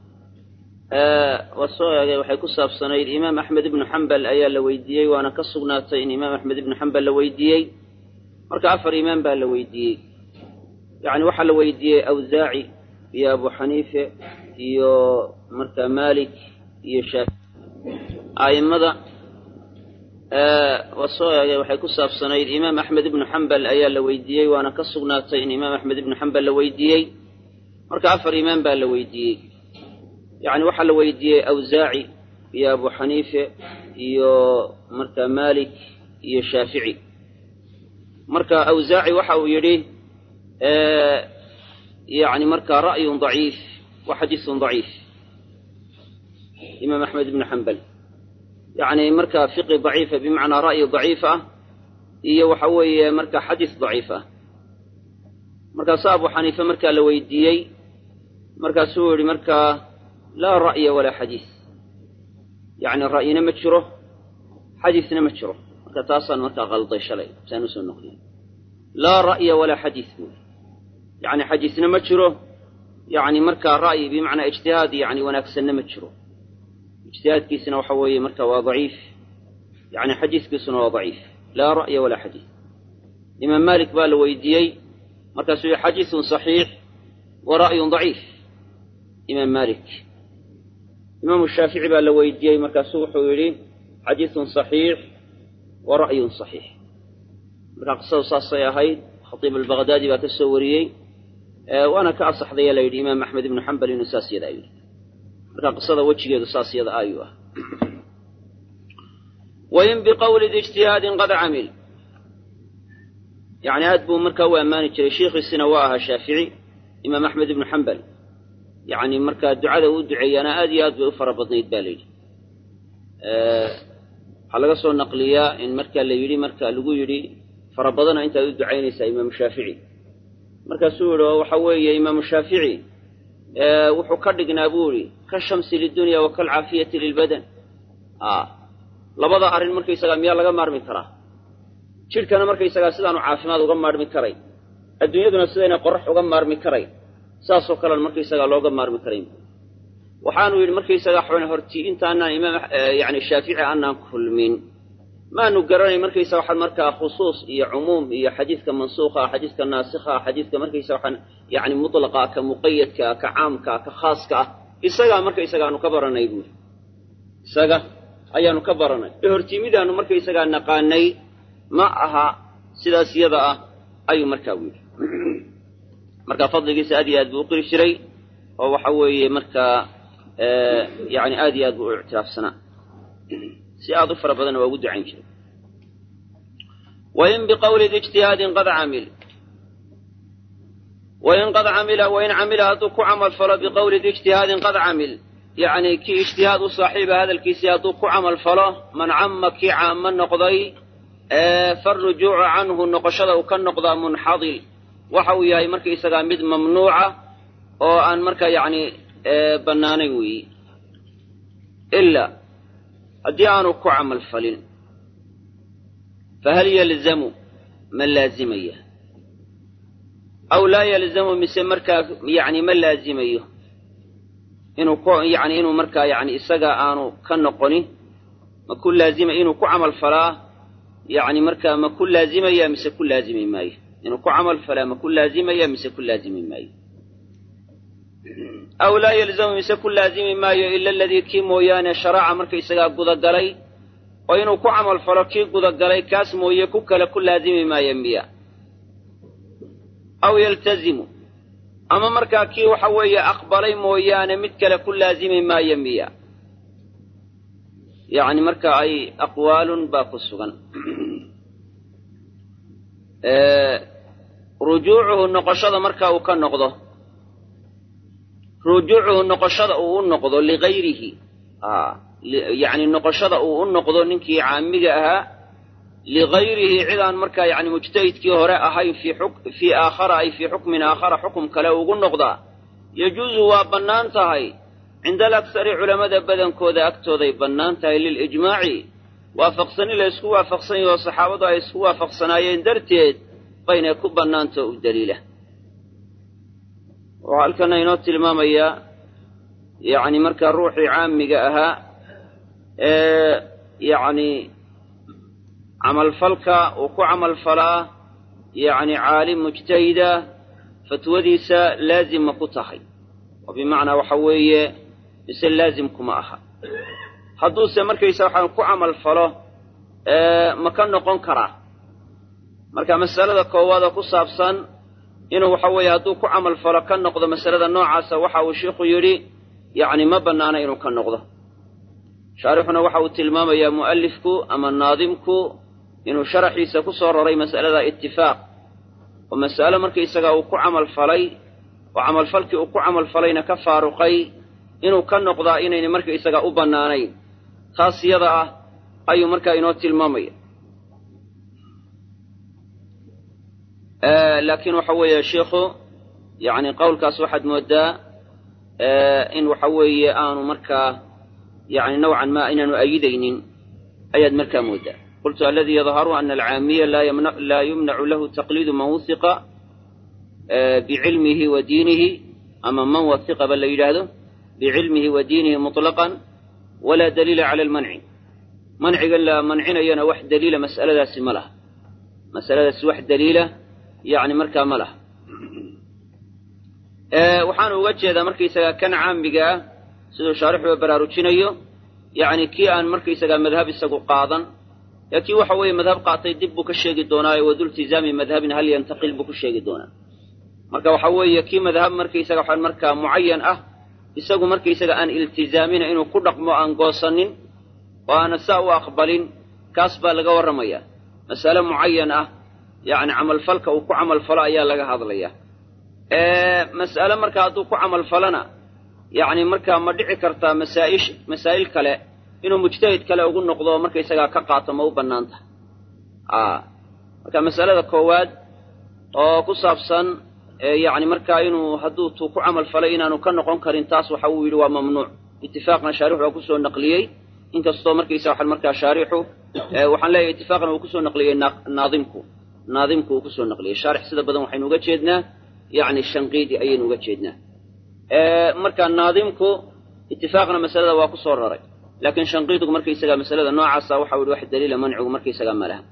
waa soo eegay waxay ku saabsanayd imaam axmed ibnu xambal ayaa la weydiiyey waana ka sugnaatay in imaam axmed ibnu xambal la weydiiyey marka afar imaam baa la weydiiyey yacni waxaa la weydiiyey awsaaci iyo abu xaniife iyo marka malik iyo shaafi a'immada waa soo eegay waxay ku saabsanayd imaam axmed ibnu xambal ayaa la weydiiyey waana ka sugnaatay in imaam axmed ibnu xambal la weydiiyey marka afar imaam baa la weydiiyey yacni waxaa la weydiiyey awsaaci iyo abu xaniife iyo marka malik iyo shaafici marka awsaaci waxa uu yidhi yani marka ra'yun daciif wa xadiisun daciif imaam axmed ibnu xambal yacni marka fiqi daciifa bimacnaa ra'yi daciif ah iyo waxa weeye marka xadiis daciif ah markaasu abu xaniife markaa la weydiiyey markaasuu yihi markaa laa ra'ya walaa xadiis yacni ra'yina ma jiro xadiisna ma jiro marka taasaan markaa qalday shalay saan usoo noqdiy laa ra'ya walaa xadiis buui yacni xadiisna ma jiro yacni markaa ra'yi bimacnaa ijtihaad yani wanaagsanna ma jiro ijtihaadkiisina waxa weeye marka waa daciif yani xadiiskiisuna waa daciif laa ra'ya walaa xadiis imaam malik baa la weydiiyey markaasuu yihi xadiisun saxiix wa ra'yun daciif imaam malik imaamu shaafici baa la weydiiyey markaasuu wuxuu yidhi xadiisun saxiix wa ra'yun saxiix markaa qisadu saasay ahayd khatiib albaqdaadi baa ka soo wariyey waana ka asaxdaya la yidhi imaam axmed ibnu xambal inuu saas yadaa yidhi marka qisada wejigeedu saas yada ayuu ah wain biqowli di ijtihaadin qad camil yani aad buu markaa u ammaani jiray sheikhiisina waa ahaa shaafici imaam axmed ibnu xambal yani markaa ducada uu duceeyaana aad iyo aad bay u fara badnayd ba la yidhi waxaa laga soo naqliyaa in markaa la yidhi marka lagu yidhi fara badana intaad u ducaynaysaa imaamu shaafici markaasuu yihi waxa weeye imaamu shaafici wuxuu ka dhignaa buu idhi ka shamsi lidunya wa kalcaafiyati lilbadan labada arrin markaysagaa miyaa laga maarmi karaa jidhkana markaysagaa sidaanu caafimaad uga maarmi karay adduunyaduna sidayna qorax uga maarmi karay saasoo kalean markaysagaa looga maarmi karayn waxaanu yidhi markaysagaa xn horti intaanaan imaam yani shaafici aanaan kulmin maanu garanay markaysa waxaan markaa khusuus iyo cumuum iyo xadiidka mansuuqa xadiidka naasikha xadiidka markaysa waxaan yani mutlaqa ka muqayadka ka caamka ka khaaska ah isagaa markaysaga aanu ka baranay buuri isaga ayaanu ka baranay ee hortiimidaanu markaysagaa naqaanay ma aha sidaas yada ah ayuu markaa u yidhi marka fadligiisa aad iyo aad buu u qiri jiray oo waxa weeye markaa yani aad iyo aad buu u ictiraafsanaa si aad u fara badanna waa ugu ducayn jiray wain biqowli di ijtihaadin qad camil wain qad camila wain camila hadduu ku camal falo biqowli di ijtihaadin qad camil yacni kii ijtihaad u saaxiiba hadalkiisii hadduu ku camal falo man camma kii caamo noqday farujuucu canhu noqoshada uu ka noqdaa munxadil waxa uu yahay markaysagaa mid mamnuuca oo aan marka yacni bannaanayn weeyi ilaa haddii aanu ku camal falin fahal yalzamu ma laazimaya aw laa yalzamu mise markaa yani ma laazimayo inuu ku yani inuu markaa yani isaga aanu ka noqonin ma ku laazima inuu ku camal falaa yani markaa ma ku laazimaya mise ku laazimi maayo inuu ku camal falaa ma ku laazimaya mise ku laazimi maayo aw laa yalzamu mise ku laazimi maayo ila aladii kii mooyaane sharaca markaysagaa gudagalay oo inuu ku camal falo kii gudagalay kaas mooye ku kale ku laazimi maayo miya aw yaltazimu ama markaa kii waxa weeye aqbalay mooyaane mid kale ku laazimi maayo miya yacni marka ay aqwaalun baa ku sugan rujuucuhu noqoshada marka uu ka noqdo rujuucuhu noqoshada uu u noqdo ligayrihi yacni noqoshada uu u noqdo ninkii caamiga ahaa ligayrihi cid aan markaa yani mujtahidkii hore ahayn fii aakhara ay fii xukmin aakhara xukum kale ugu noqdaa yajuusu waa bannaan tahay cinda alaksari culammada badankooda agtooday bannaan tahay lilijmaaci waafaqsani la ysku waafaqsan yaho saxaabadu ay isku waafaqsanaayeen darteed baynay ku bannaantao u daliila waxaa halkana inoo tilmaamayaa yacni markaa ruuxii caamiga ahaa ee yacni camalfalka uu ku camalfalaa yacni caalim mujtahida fatwadiisa laazima ku tahay oo bimacnaa waxa weeye mise laazimkuma aha hadduuse markaysa waxaan ku camal falo ma ka noqon karaa marka masalada koowaada ku saabsan inuu waxa weeye hadduu ku camal falo ka noqdo masalada noocaasa waxa uu sheikhu yidhi yacni ma bannaana inuu ka noqdo shaarixuna waxa uu tilmaamayaa mu'alifku ama naadimku inuu sharaxiisa ku soo roray mas'alada itifaaq oo mas'alo markaysaga uu ku camal falay oo camalfalkii uu ku camal falayna ka faaruqay inuu ka noqdaa inayna markaysaga u bannaanayn taas yada ah ayuu markaa inoo tilmaamaya laakiin waxa weeye sheikhu yacni qowlkaas waxaad moodaa in waxa weeye aanu markaa yani nawcan ma inaanu ayidaynin ayaad markaa moodaa qultu aladi yadharu ana alcaamiya laa yumnacu lahu taqliidu man wuhiqa bicilmihi wa diinihi ama man wahiqaba la yidhaahdo bicilmihi wa diinihi muطlaqan walaa daliila cala almanci manciga la mancinayana wax daliila mas'aladaasi ma laha masaladaasi wax daliila yani markaa ma laha waxaanu uga jeedaa markaysagaa kan caamiga ah siduu shaarixuba baraarujinayo yacni kii aan markaysagaa madhab isagu qaadan ee kii waxa weeye madhab qaatay dib buu ka sheegi doonaayo wadultizaami madhabin hal yantaqil buu ku sheegi doonaa marka waxa weeye kii madhab markaysaga waxaan markaa mucayan ah isagu markaysaga aan iltizaamina inuu ku dhaqmo aan goosanin oo aana saa u aqbalin kaas baa laga warramayaa masale mucayan ah yacni camalfalka uu ku camalfalo ayaa laga hadlaya mas'ale marka hadduu ku camalfalona yacni markaa ma dhici kartaa masaa'ish masaa'il kale inuu mujtahid kale ugu noqdo markaysagaa ka qaato ma u bannaan tahay a marka masalada koowaad oo ku saabsan yacni markaa inuu hadduu tuu ku camal falay inaanu ka noqon karin taas waxa uu yidhi waa mamnuuc itifaaqna shaarixu waa kusoo naqliyey inkastoo markaysa waxaan markaa shaarixu waxaan leeyahay itifaaqna uu kusoo naqliyey naadimku naadimku uu kusoo naqliyey shaarix sida badan waxaynu uga jeednaa yacni shanqiidi ayaynu uga jeednaa marka naadimku itifaaqna masalada waa ku soo raray laakiin shanqiidigu markaysagaa masalada noocaasa waxau yihi wax daliila mancigu markaysagaa ma laha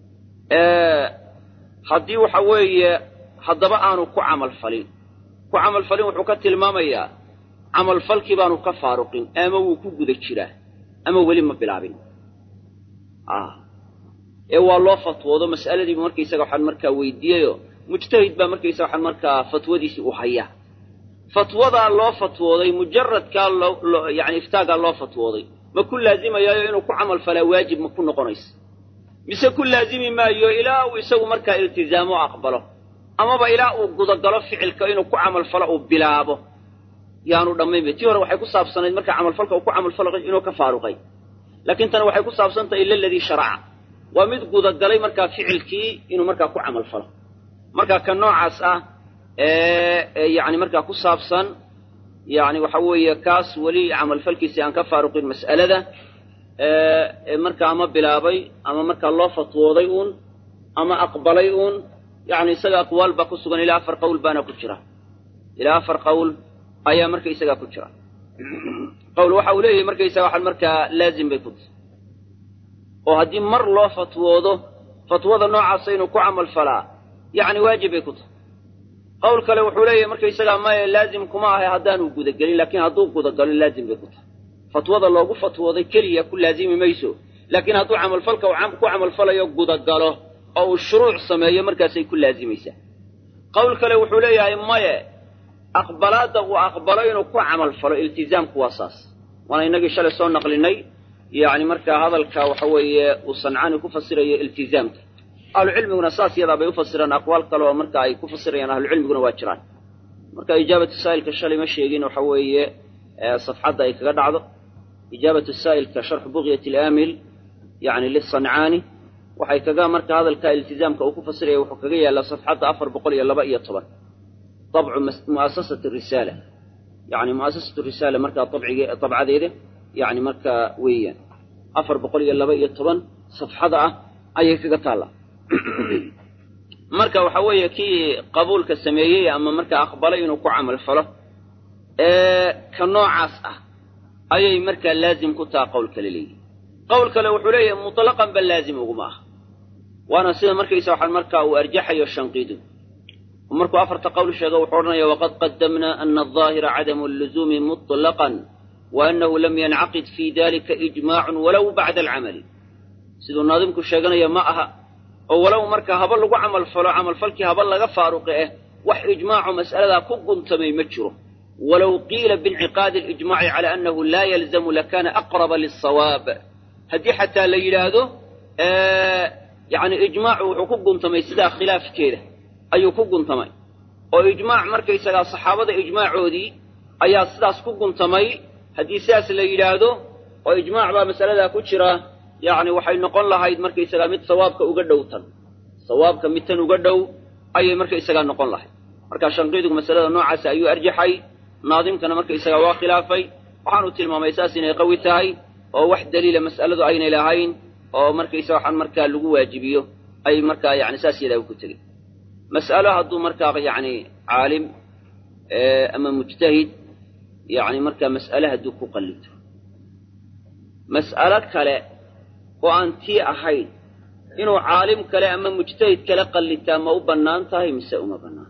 haddii waxa weeye haddaba aanu ku camalfalin ku camalfalin wuxuu ka tilmaamayaa camalfalkii baanu ka faaruqin ama wuu ku guda jiraa ama weli ma bilaabin ee waa loo fatwoodo mas'aladiibu markaysaga waxaan markaa weydiiyeyo mujtahid baa markaysaga waxaan markaa fatwadiisii u hayaa fatwadaa loo fatwooday mujaradkaa loo yani iftaagaa loo fatwooday ma ku laazimayaayo inuu ku camal falaa waajib ma ku noqonaysa mise ku laazimi maayo ilaa uu isagu markaa iltizaamo aqbalo amaba ilaa uu gudagalo ficilka inuu ku camalfalo uu bilaabo yaanu dhammaynba tii hore waxay ku saabsanayd markaa camalfalka uu ku camalfalo inuu ka faaruqay laakiin tani waxay ku saabsan tahay ila aladii sharaca waa mid gudagalay markaa ficilkii inuu markaa ku camalfalo marka ka noocaas ah yani markaa ku saabsan yani waxa weeye kaas weli camalfalkiisii aan ka faaruqin mas'alada marka ama bilaabay ama markaa loo fatwooday uun ama aqbalay uun yacni isaga aqwaal baa ku sugan ilaa afar qowl baana ku jira ilaa afar qowl ayaa markaysagaa ku jira qowl waxa uu leeyahay markaysaga waxaan markaa laazim bay ku tahay oo haddii mar loo fatwoodo fatwada noocaasa inuu ku camal falaa yacni waajib bay ku tahay qowl kale wuxuu leeyahay markaysagaa maya laazim kuma ahay haddaanu gudagelin laakiin hadduu gudagalo laazim bay ku tahay fatwada loogu fatwooday keliya ku laazimi mayso laakiin hadduu camalfalka ku camalfalayo gudagalo oo uu shuruuc sameeyo markaasay ku laazimaysaa qowl kale wuxuu leeyahay maye aqbalaadda uu aqbalo inuu ku camalfalo iltizaamku waa saas waana innagii shalay soo naqlinay yacni markaa hadalka waxa weeye uu sancaani ku fasirayo iltizaamka ahlucilmiguna saas yadaa bay u fasiraan aqwaal kale oo marka ay ku fasirayaan ahlucilmiguna waa jiraan marka ijaabatu saa'ilka shalay ma sheegin waxa weeye safxadda ay kaga dhacdo ijaabatu saa'ilka sharxu buqyat alaamil yacni lisancaani waxay kaga marka hadalka iltizaamka uu ku fasiraya wuxuu kaga yaallaa safxadda afar boqol iyo laba iyo toban dabcu mu'asasati risaala yacni mu'asasatu risaala markaa dabcige dabcadeeda yacni markaa weeyaan afar boqol iyo laba iyo toban safxada ah ayay kaga taallaa marka waxa weeye kii qabuulka sameeyey ama markaa aqbalay inuu ku camal falo ee ka noocaas ah ayay markaa laazim ku taha qowl kale leeyihi qowl kale wuxuu leeyahay mutlaqan ba laazim uguma ah waana sida markaysa waxaan markaa uu arjaxayo shanqiidu markuu afarta qowl sheego wuxuu odhanaya waqad qadamna ana alظaahira cadamu alluzuumi muطlaqan wa annahu lam yancaqid fi dalika ijmaacun walow bacda alcamali siduu naadimku sheeganaya ma aha oo walow marka haba lagu camalfalo camalfalkii haba laga faaruqi ah wax ijmaaco mas'aladaa ku guntamay ma jiro walow qiila biinciqaadi alijmaaci cala annahu laa yalzamu lakana aqraba liلsawaab haddii xataa la yidhaahdo yacni ijmaacu wuxuu ku guntamay sidaa khilaafkeeda ayuu ku guntamay oo ijmaac markaysagaa saxaabada ijmaacoodii ayaa sidaas ku guntamay haddii sidaas la yidhaahdo oo ijmaac baa masaladaa ku jira yacni waxay noqon lahayd markaysagaa mid sawaabka uga dhow tan sawaabka mid tan uga dhow ayay markaysagaa noqon lahayd marka shanqiidigu masalada noocaasa ayuu arjaxay naadimkana markaysagaa waa khilaafay waxaanu tilmaamay saas inay qawi tahay oo wax daliila mas'aladu aynay lahayn oo markaysa waxaan markaa lagu waajibiyo ay markaa yani saas yadaa ku tegey mas'alo hadduu markaa yacni caalim ama mujtahid yacni markaa mas'ale hadduu ku qallito mas'alo kale oo aan tii ahayn inuu caalim kale ama mujtahid kale qallitaa ma u bannaan tahay mise uma bannaan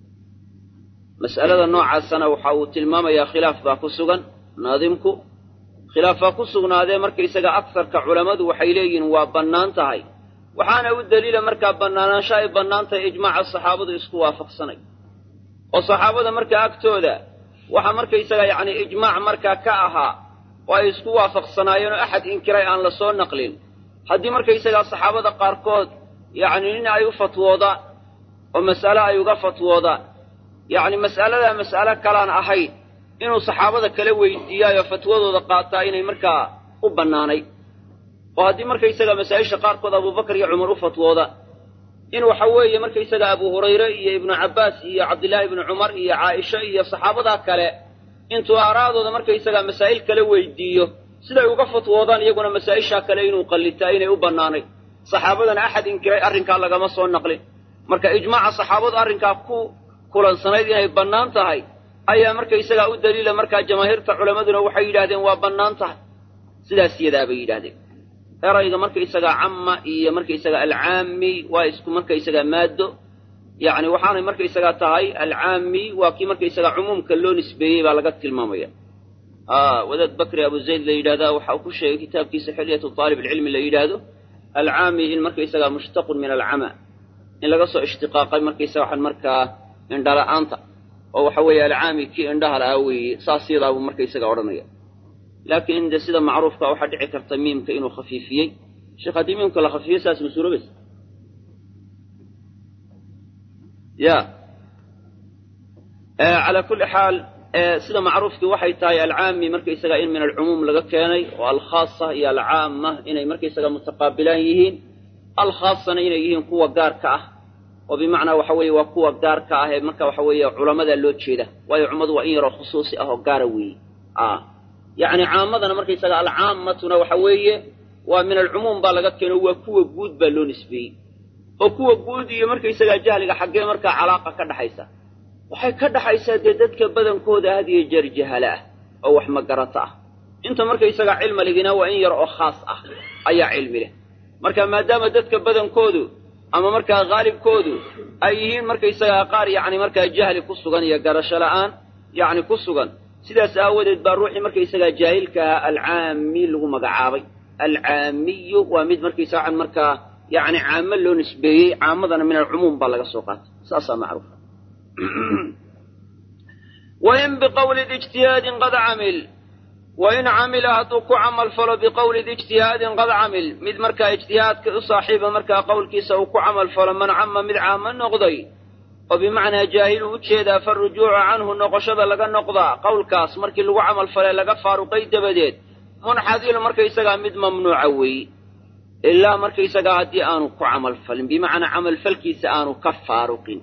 mas'alada noocaasana waxa uu tilmaamayaa khilaaf baa ku sugan naadimku khilaaf baa ku sugnaadee markaysaga agsarka culammadu waxay leeyihiin waa bannaan tahay waxaana u daliila markaa bannaanaansho ay bannaan tahay ijmaaca saxaabadu isku waafaqsanay oo saxaabada markaa agtooda waxa markaysaga yacni ijmaac markaa ka ahaa oo ay isku waafaqsanaayeen oo axad inkiray aan la soo naqlin haddii markaysagaa saxaabada qaarkood yacni nin ay u fatwoodaan oo mas'ale ay uga fatwoodaan yacni mas'aladaa mas'ale kalaan ahayn inuu saxaabada kala weydiiyaayoo fatwadooda qaataa inay markaa u bannaanay oo haddii markaysaga masaa'isha qaarkood abubakar iyo cumar u fatwooda in waxa weeye markaysaga abu hurayre iyo ibnu cabbaas iyo cabdillaahi ibnu cumar iyo caaisha iyo saxaabadaa kale intuu aaraadooda markaysaga masaa'il kala weydiiyo siday uga fatwoodaan iyaguna masaa'ishaa kale inuu qallitaa inay u bannaanay saxaabadana axad inkiray arrinkaa lagama soo naqlin marka ijmaaca saxaabadu arrinkaa ku kulansanayd inay bannaan tahay ayaa markaysagaa u daliila markaa jamaahiirta culammaduna waxay yidhahdeen waa bannaan tahay sidaas yadaa bay yidhahdeen erayga markaysagaa camma iyo markaysaga alcaami waa isku markaysagaa maaddo yacni waxaanay markaysagaa tahay alcaami waa kii markaysagaa cumuumka loo nisbeeyey baa laga tilmaamaya wadaad bakri abu zayd la yidhahdaa waxa uu ku sheegay kitaabkiisa xilyatu taalib alcilmi la yidhaahdo alcaami in markaysagaa mushtaqun min alcama in laga soo ishtiqaaqay markaysaga waxaan markaa indhala-aanta oo waxa weeye alcaami kii indhaha la'aa weeye saas yadaabuu markaysaga odhanaya laakiin de sida macruufka waxaa dhici karta miimka inuu khafiifiyey sheekh haddii miimka la khafiifiyo saas ma suuroobaysa ya calaa kulli xaal sida macruufkii waxay tahay alcaami markaysaga in min alcumuum laga keenay oo alkhaasa iyo alcaama inay markaysaga mutaqaabilaan yihiin alkhaasana inay yihiin kuwa gaarka ah oo bimacnaa waxa weeye waa kuwa gaarka ah ee marka waxa weeye culamada loo jeeda waayo cummadu waa in yaroo khusuusi ah oo gaara weeye yacni caamadana markaysaga alcaammatuna waxa weeye waa min alcumuum baa laga keeno waa kuwa guud baa loo nisbeeyey oo kuwa guud iyo markaysagaa jahliga xaggee markaa calaaqa ka dhaxaysa waxay ka dhaxaysaa dee dadka badankooda had iyo jeer jahala ah oo wax magarata ah inta markaysagaa cilmi ligina waa in yar oo khaas ah ayaa cilmi leh marka maadaama dadka badankoodu ama markaa haalibkoodu ay yihiin markaysagaa qaar yacni markaa jahli ku sugan iyo garasho la'aan yacni ku sugan sidaas aawadeed baa ruuxii markaysagaa jaahilka ahaa alcaami lagu magacaabay alcaamiyu waa mid markaysaga markaa yacni caamo loo nisbeeyey caamadana min alcumuum baa laga soo qaatay saasaa macruufa wain biqawli ijtihaadin qad camil wain camila hadduu ku camal falo biqowli ijtihaadin qad camil mid markaa ijtihaadka u saaxiiba markaa qowlkiisa uu ku camal falo man cama mid caamo noqday oo bimacnaa jaahilu u jeedaa farujuucu canhu noqoshada laga noqdaa qowlkaas markii lagu camal falee laga faaruqay dabadeed munxadilu markaysagaa mid mamnuuca weeye ilaa markaysagaa haddii aanu ku camal falin bimacnaa camalfalkiisa aanu ka faaruqin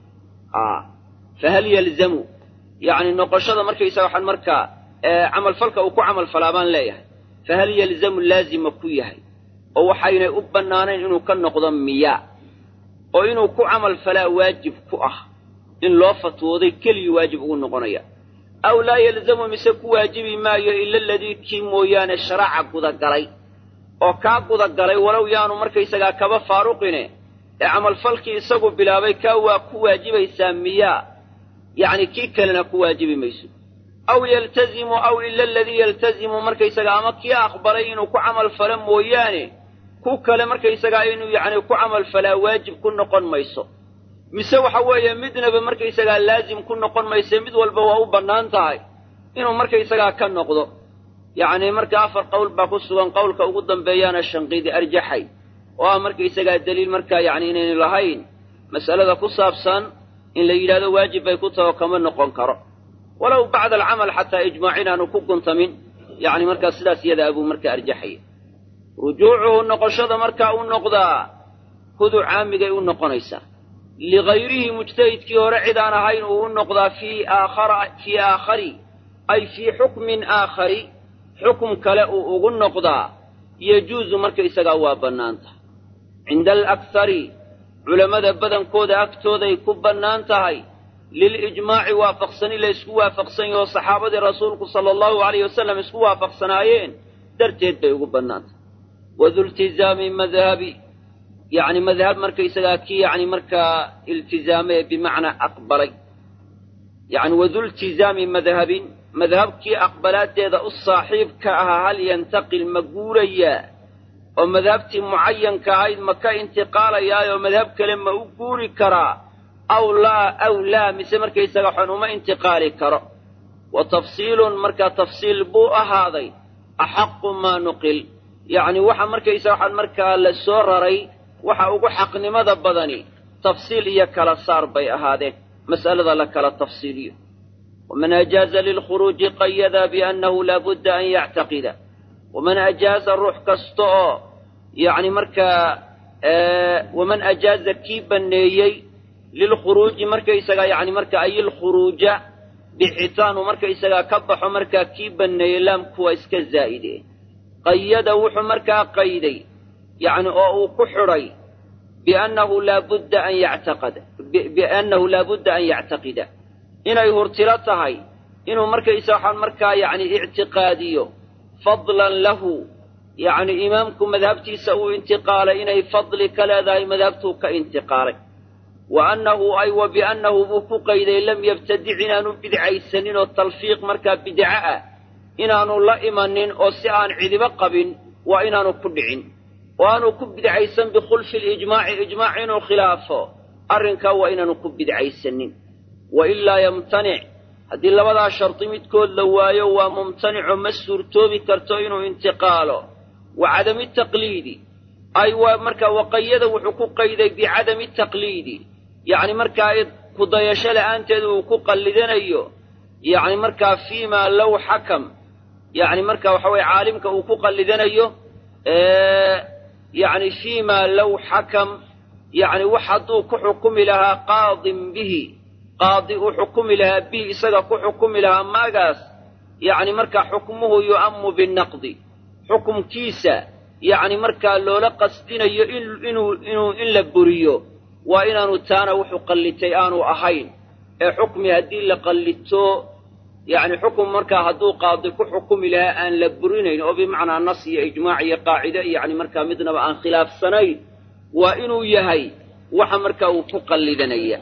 fahal yalzamu yacni noqoshada markaysaga waxaan markaa camalfalka uu ku camal falaa baan leeyahay fahal yalzamu laazima ku yahay oo waxaynay u bannaanayn inuu ka noqdo miyaa oo inuu ku camal falaa waajib ku ah in loo fatwooday keligii waajib ugu noqonaya aw laa yalzamu mise ku waajibi maayo ila aladii kii mooyaane sharaaca gudagalay oo kaa gudagalay walow yaanu markaysagaa kaba faaruqine ee camalfalkii isagu bilaabay kaa waa ku waajibaysaa miyaa yacni kii kalena ku waajibi mayso aw yaltazimu aw ila aladii yaltazimu markaysagaa ama kii aqbalay inuu ku camal falo mooyaane ku kale markaysagaa inuu yacni ku camal falaa waajib ku noqon mayso mise waxa weeye midnaba markaysagaa laazim ku noqon mayse mid walba waa u bannaan tahay inuu markaysagaa ka noqdo yacni marka afar qowl baa ku sugan qowlka ugu dambeeyaana shanqiidi arjaxay oo ah markaysagaa deliil markaa yacni inaynu lahayn mas'alada ku saabsan in la yidhahdo waajib bay ku taho kama noqon karo walow bacda alcamal xataa ijmaac inaanu ku guntamin yacni markaa sidaas iyadaa buu markaa arjaxaya rujuucuhu noqoshada markaa u noqdaa hudu caamigay u noqonaysaa ligayrihi mujtahidkii hore cid aan ahayn uu u noqdaa fii aakhara fii aakhari ay fii xukmin aakhari xukum kale uu ugu noqdaa yejuusu markaysagaa waa bannaan tahay cinda alakhari culammada badankooda agtooday ku bannaan tahay lilijmaaci waafaqsani la ysku waafaqsan yaho saxaabadii rasuulku sala allahu alayh wasalam isku waafaqsanaayeen darteed bay ugu bannaan tahay wadultizaami madhabi yacni madhab markaysagaa kii yacni markaa iltizaamay bimacnaa aqbalay yacni wadultizaami madhabin madhabkii aqbalaadeeda u saaxiibka ahaa hal yantaqil ma guurayaa oo madhabtii mucayanka ahayd ma ka intiqaalayaayoo madhab kale ma u guuri karaa aw laa aw laa mise markaysaga xon uma intiqaali karo wa tafsiilun markaa tafsiil buu ahaaday axaqu maa nuqil yacni waxa markaysa waxaan markaa la soo raray waxa ugu xaqnimada badani tafsiil iyo kala saar bay ahaadeen mas'alada la kala tafsiiliyo waman ajaaza lilkhuruuji qayada biannahu laabudda an yactaqida waman ajaaza ruux kasta oo yacni markaa waman ajaaza kii banneeyey lilkhuruuji markaysagaa yacni marka ay ilkhuruuja bixitaanu markaysagaa ka baxo markaa kii banneeyey laamku waa iska zaa'ide qayada wuxuu markaa qayday yacni oo uu ku xidhay biannahu laabudda an yactaqada biannahu laabudda an yactaqida inay hurtilo tahay inuu markaysa waxaan markaa yacni ictiqaadiyo fadlan lahu yacni imaamku madhabtiisa uu intiqaalay inay fadli ka leedahay madhabtuu ka intiqaalay wa annahu ay wa biannahu buu ku qayday lam yabtadic inaanu bidcaysanin oo talfiiq markaa bidco ah inaanu la imanin oo si aan cidibo qabin waa inaanu ku dhicin oo aanu ku bidcaysan bikhulfi lijmaaci ijmaac inuu khilaafo arrinkaa waa inaanu ku bidcaysanin wa ilaa yamtanic haddii labadaa shardi midkood la waayo waa mumtanico ma suurtoobi karto inuu intiqaalo wa cadami taqliidi ay waa markaa waqayada wuxuu ku qayday bicadami taqliidi yacni markaa kudayasho la'aanteed uu ku qallidanayo yacni markaa fiimaa low xakam yacni marka waxa weye caalimka uu ku qallidanayo yacni fiimaa low xakam yacni wax hadduu ku xukumi lahaa qaadin bihi qaadi uu xukumi lahaa bihi isaga ku xukumi lahaa maagaas yacni markaa xukmuhu yu'ammu binaqdi xukumkiisa yacni markaa loola qasdinayo inuu inuu in la buriyo waa inaanu taana wuxuu qallitay aanu ahayn ee xukmi haddii la qallito yacni xukum markaa hadduu qaadi ku xukumi lahaa aan la burinayn oo bimacnaa nas iyo ijmaac iyo qaacide yacni markaa midnaba aan khilaafsanayn waa inuu yahay waxa markaa uu ku qallidanaya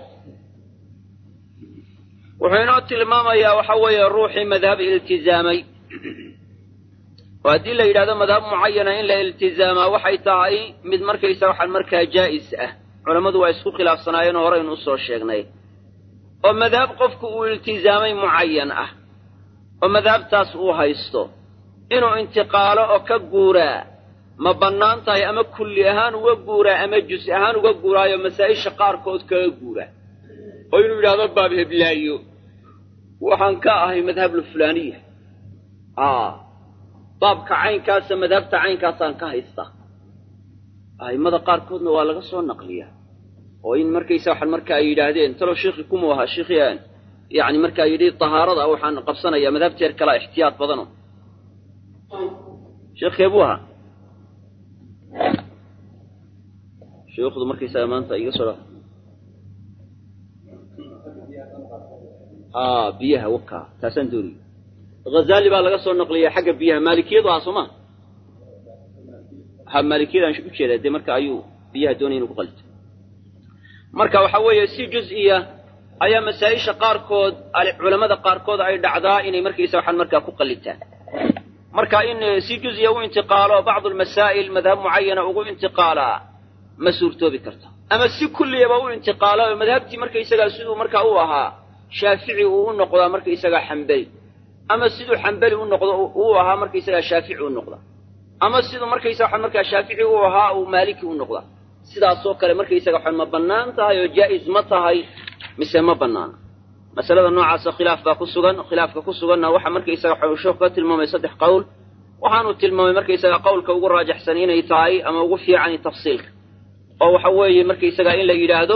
wuxuu inoo tilmaamayaa waxa weeye ruuxii madhab iltizaamay oo haddii la yidhahdo madhab mucayana in la iltizaamaa waxay tahay mid markaysa waxaan markaa jaa'is ah culammadu waa isku khilaafsanaayeenoo horeynu usoo sheegnay oo madhab qofku uu iltizaamay mucayan ah oo madhabtaas uu haysto inuu intiqaalo oo ka guuraa ma bannaan tahay ama kulli ahaan uga guuraa ama jus ahaan uga guuraayo masaa'isha qaarkood kaga guuraa oo inuu yidhahdo baab heblaayo waxaan ka ahay madhablu fulaaniya baabka caynkaasa madhabta caynkaasaan ka haystaa a'immada qaarkoodna waa laga soo naqliyaa oo in markaysa waxaan marka ay yidhaahdeen talow sheikhi kumuu ahaa sheikhian yani markaa yidhi tahaarada waxaan qabsanayaa madhabteer kalaa ixtiyaad badano sheekhkee buu ahaa sheikhdu markaysaga maanta iga soo a biyaha wakaa taasaan doonaya hazali baa laga soo naqliyaa xagga biyaha maalikiyadu ahaa soo ma ha maalikiyadaan u jeedaa dee marka ayuu biyaha doonaya inu ku qalito marka waxa weeye si juz-iya ayaa masaa-isha qaarkood culammada qaarkood ay dhacdaa inay markaysa waxaan markaa ku qallitaan marka in si juz-iya u intiqaalo bacdu lmasaa'il madhab mucayana ugu intiqaalaa ma suurtoobi karta ama si kulliyaba u intiqaalo oo madhabtii markaysagaa siduu markaa u ahaa shaafici uu u noqdaa markaysagaa xambeli ama siduu xambeli u noqdo uu ahaa markaysagaa shaafici u noqda ama siduu markaysa waxaan markaa shaafici u ahaa uu maaliki u noqda sidaasoo kale markaysaga waxaan ma bannaan tahay oo jaa'is ma tahay mise ma bannaana masalada noocaasa khilaaf baa ku sugan khilaafka ku suganna waxa markaysaga waxau sheekhu ka tilmaamay saddex qowl waxaanu tilmaamay markaysaga qowlka ugu raajaxsan inay tahay ama ugu fiicani tafsiilka oo waxa weeye markaysaga in la yidhaahdo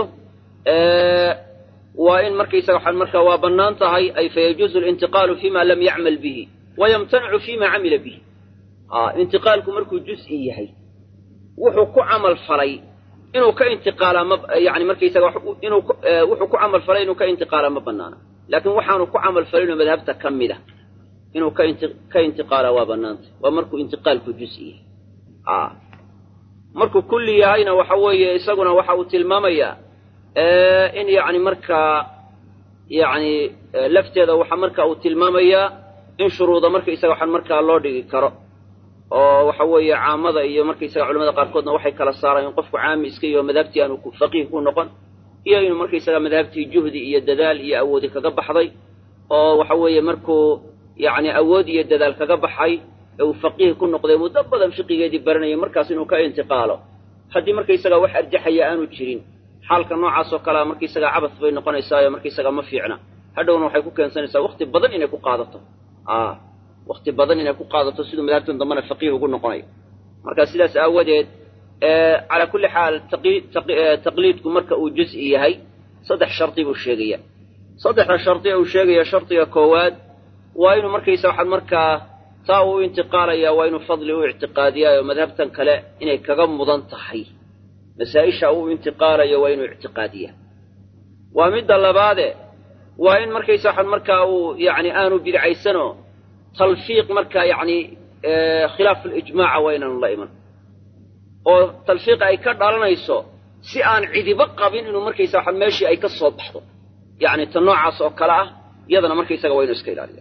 waa in markaysaga waxaan markaa waa bannaan tahay ay fayajuuzu alintiqaalu fima lam yacmal bihi wayamtanicu fima camila bihi intiqaalku markuu juz-i yahay wuxuu ku camal falay inuu ka intiqaalaa ma yani markaysaga inuu wuxuu ku camal falay inuu ka intiqaalaa ma banaana laakiin waxaanu ku camal falinoo madhabta ka mid a inuu ka inti ka intiqaalaa waa bannaantay waa markuu intiqaalku juz-i yahay markuu kulli yahayna waxa weeye isaguna waxa uu tilmaamayaa in yacni markaa yacni lafteeda waxa marka uu tilmaamayaa in shuruuda markaysaga waxaan markaa loo dhigi karo oo waxa weeye caamada iyo markaysaga culamada qaarkoodna waxay kala saaraan in qofku caami iska yaho madhabtii aanu faqiih ku noqon iyo inuu markaysaga madhabtii juhdi iyo dadaal iyo awoodi kaga baxday oo waxa weeye markuu yacni awood iyo dadaal kaga baxay ee uu faqiih ku noqday muddo badan fiqigeedii baranayay markaas inuu ka intiqaalo haddii markaysaga wax arjaxaya aanu jirin xaalka noocaas oo kalea markaysaga cabas bay noqonaysaayo markaysaga ma fiicna hadhowna waxay ku keensanaysaa wakti badan inay ku qaadato wakti badan inay ku qaadato siduu madhabtan dambena faqiih ugu noqonayo marka sidaas aawadeed calaa kulli xaal taqliidku marka uu juz-i yahay saddex shardi buu sheegaya saddexda shardi uu sheegaya shardiga koowaad waa inuu markaysa waxaad markaa taa uu intiqaalaya waa inuu fadli u ictiqaadiyaayo madhabtan kale inay kaga mudan tahay masaa-isha uu intiqaalayo waa inuu ictiqaadiyaa waa midda labaade waa in markaysa waxaad markaa uu yacni aanu bidcaysanoo talfiiq markaa yacni khilaaf alijmaaca waa inaanu la iman oo talfiiqa ay ka dhalanayso si aan cidiba qabin inuu markaysa waxaa meeshii ay ka soo baxdo yacni ta noocaas oo kale ah iyadana markaysaga waa inuu iska ilaaliya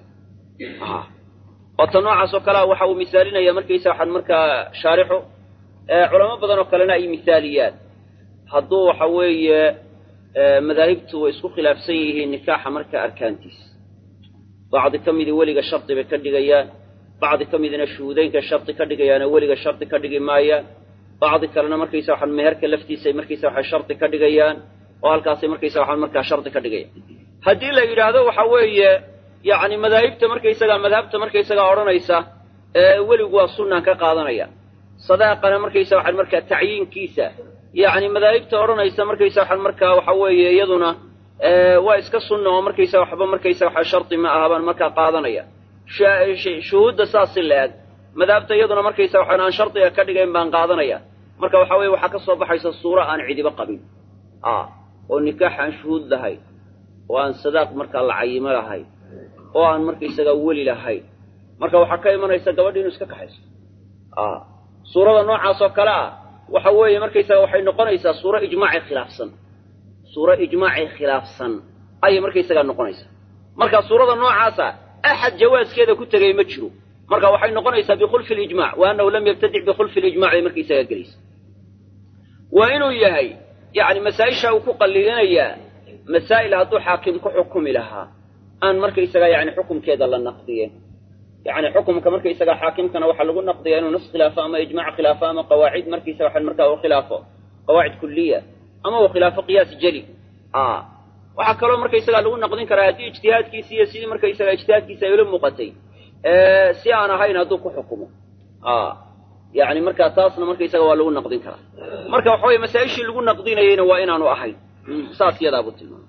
oo ta noocaas oo kale ah waxa uu misaalinaya markaysa waxaan markaa shaarixu culamo badan oo kalena ay misaaliyaan hadduu waxa weeye madaahibtu way isku khilaafsan yihiin nikaaxa markaa arkaantiisa bacdi ka midii weliga shardi bay ka dhigayaan bacdi ka midina shuhuudeynka shardi ka dhigayaanoo weliga shardi ka dhigi maayaan bacdi kalena markaysa waxaan meherka laftiisay markaysa waxay shardi ka dhigayaan oo halkaasay markaysa waxaan markaa shardi ka dhigayaan haddii la yidhaahdo waxa weeye yacni madaahibta markaysagaa madhabta markaysagaa odhanaysa weligu waa sunnaan ka qaadanaya sadaaqana markaysa waxaan markaa tacyiinkiisa yacni madaahibta odhanaysa markaysa waxaan markaa waxa weeye iyaduna waa iska sunna oo markaysa waxba markaysa waxa shardi ma aha baan markaa qaadanaya shuhuudda saasi la-eg madahabta iyaduna markaysa waxaan aan shardiga ka dhigayn baan qaadanaya marka waxa weye waxaa ka soo baxaysa suuro aan cidiba qabin a oo nikaax aan shuhuud lahayn oo aan sadaaq markaa la cayimo lahayn oo aan markaysagaa weli lahayn marka waxaa ka imanaysa gabadhi inu iska kaxayso a suurada noocaas oo kale ah waxa weeye markaysaga waxay noqonaysaa suuro ijmaacii khilaafsan suuro ijmaacii khilaafsan ayay markaysagaa noqonaysaa marka suurada noocaasa axad jawaaskeeda ku tegay ma jiro marka waxay noqonaysaa bikhulfi lijmac wa annahu lam yabtadic bikhulfi lijmac bay markaysagaa gelaysa waa inuu yahay yacni masaa-isha uu ku qallilinayaa masaa'il hadduu xaakim ku xukumi lahaa aan markaysagaa yani xukumkeeda la naqdiyeen yani xukumka markaysagaa xaakimkana waxaa lagu naqdiyaa inuu nas khilaafo ama ijmac khilaafo ama qawaacid markaysaga waxan markaa uu khilaafo qawaacid kuliya ama uu khilaafo qiyaas jeli a waxaa kaloo markaysagaa lagu naqdin karaa haddii ijtihaadkiisi iyo sidii markaysaga ijtihaadkiisi ay ula muuqatay si aan ahayn hadduu ku xukumo a yani markaa taasna markaysaga waa lagu naqdin karaa marka waxa weye masaa-ishii lagu naqdinayeyna waa inaanu ahayn saas yadaabuu tilmaamay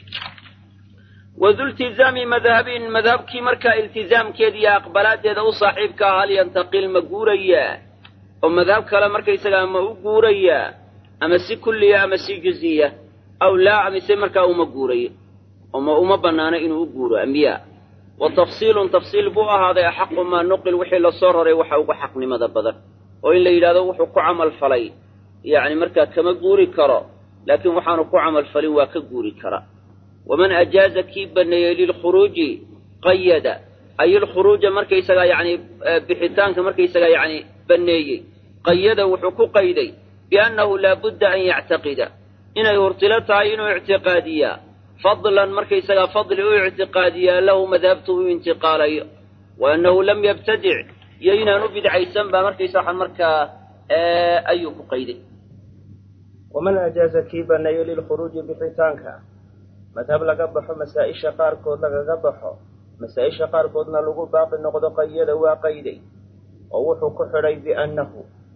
wadu iltizaami madhabin madhabkii markaa iltizaamkeeda iyo aqbalaadeeda u saaxiibka ah hal yantaqil ma guurayaa oo madhab kale markaysagaa ma u guurayaa ama si kulliya ama si juziya aw laa amise markaa uma guurayo oma uma bannaano inuu u guuro ambiyaa wa tafsiilun tafsiil buu ahaaday axaqu maa nuqil wixii lasoo raray waxa ugu xaqnimada badan oo in la yidhahdo wuxuu ku camal falay yacni markaa kama guuri karo laakiin waxaanu ku camal falin waa ka guuri kara waman ajaaza kii banneeyey lilkhuruuji qayada ay ilkhuruuja markaysagaa yacni bixitaanka markaysagaa yacni banneeyey qayada wuxuu ku qayday biannahu laabudda an yactaqida inay hurtilo tahay inuu ictiqaadiyaa fadlan markaysagaa fadli u ictiqaadiyaa lahu madhabtu u intiqaalayo wa annahu lam yabtadic iyo inaan u bidcaysan baa markaysa waxaan markaa ayuu ku qayday waman ajaaza kii banneeyey lilkhuruuji bixitaanka madhab laga baxo masaa-isha qaarkood lagaga baxo masaa-isha qaarkoodna lagu baaqi noqdo qayada waa qayday oo wuxuu ku xidhay biannahu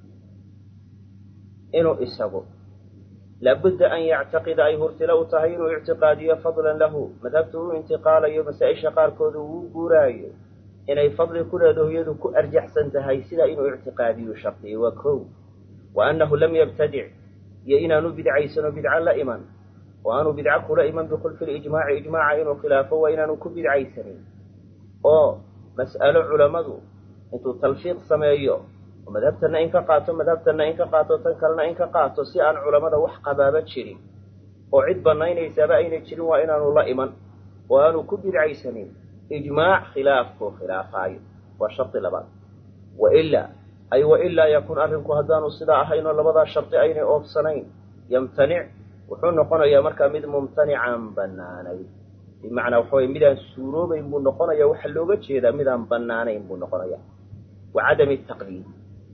inuu isagu laabudda an yactaqida ay hurtilo u tahay inuu ictiqaadiyo fadlan lahu madhabtu u intiqaalayo masaa-isha qaarkooda uu guuraayo inay fadli ku leedaho iyadu ku arjaxsan tahay sidaa inuu ictiqaadiyo shardiyo waa kow wa annahu lam yabtadic iyo inaanu bidcaysano bidco la iman oo aanu bidco kula iman bikhulfi lijmaaci ijmaaca inuu khilaafo waa inaanu ku bidcaysanin oo mas'alo culammadu intuu talfiiq sameeyo oo madhabtanna in ka qaato madhabtanna in ka qaato tan kalena in ka qaato si aan culammada wax qabaaba jirin oo cid bannaynaysaaba ayna jirin waa inaanu la iman oo aanu ku bidcaysanin ijmaac khilaafkuu khilaafaayo waa shardi labaad wailaa ay wailaa yakun arrinku haddaanu sidaa ahayn oo labadaa shardi aynay oofsanayn yamtanic wuxuu noqonayaa markaa mid mumtanicaan bannaanayn bimacnaa waxa weye midaan suuroobayn buu noqonaya waxaa looga jeedaa midaan bannaanayn buu noqonaya wa cadami taqliidi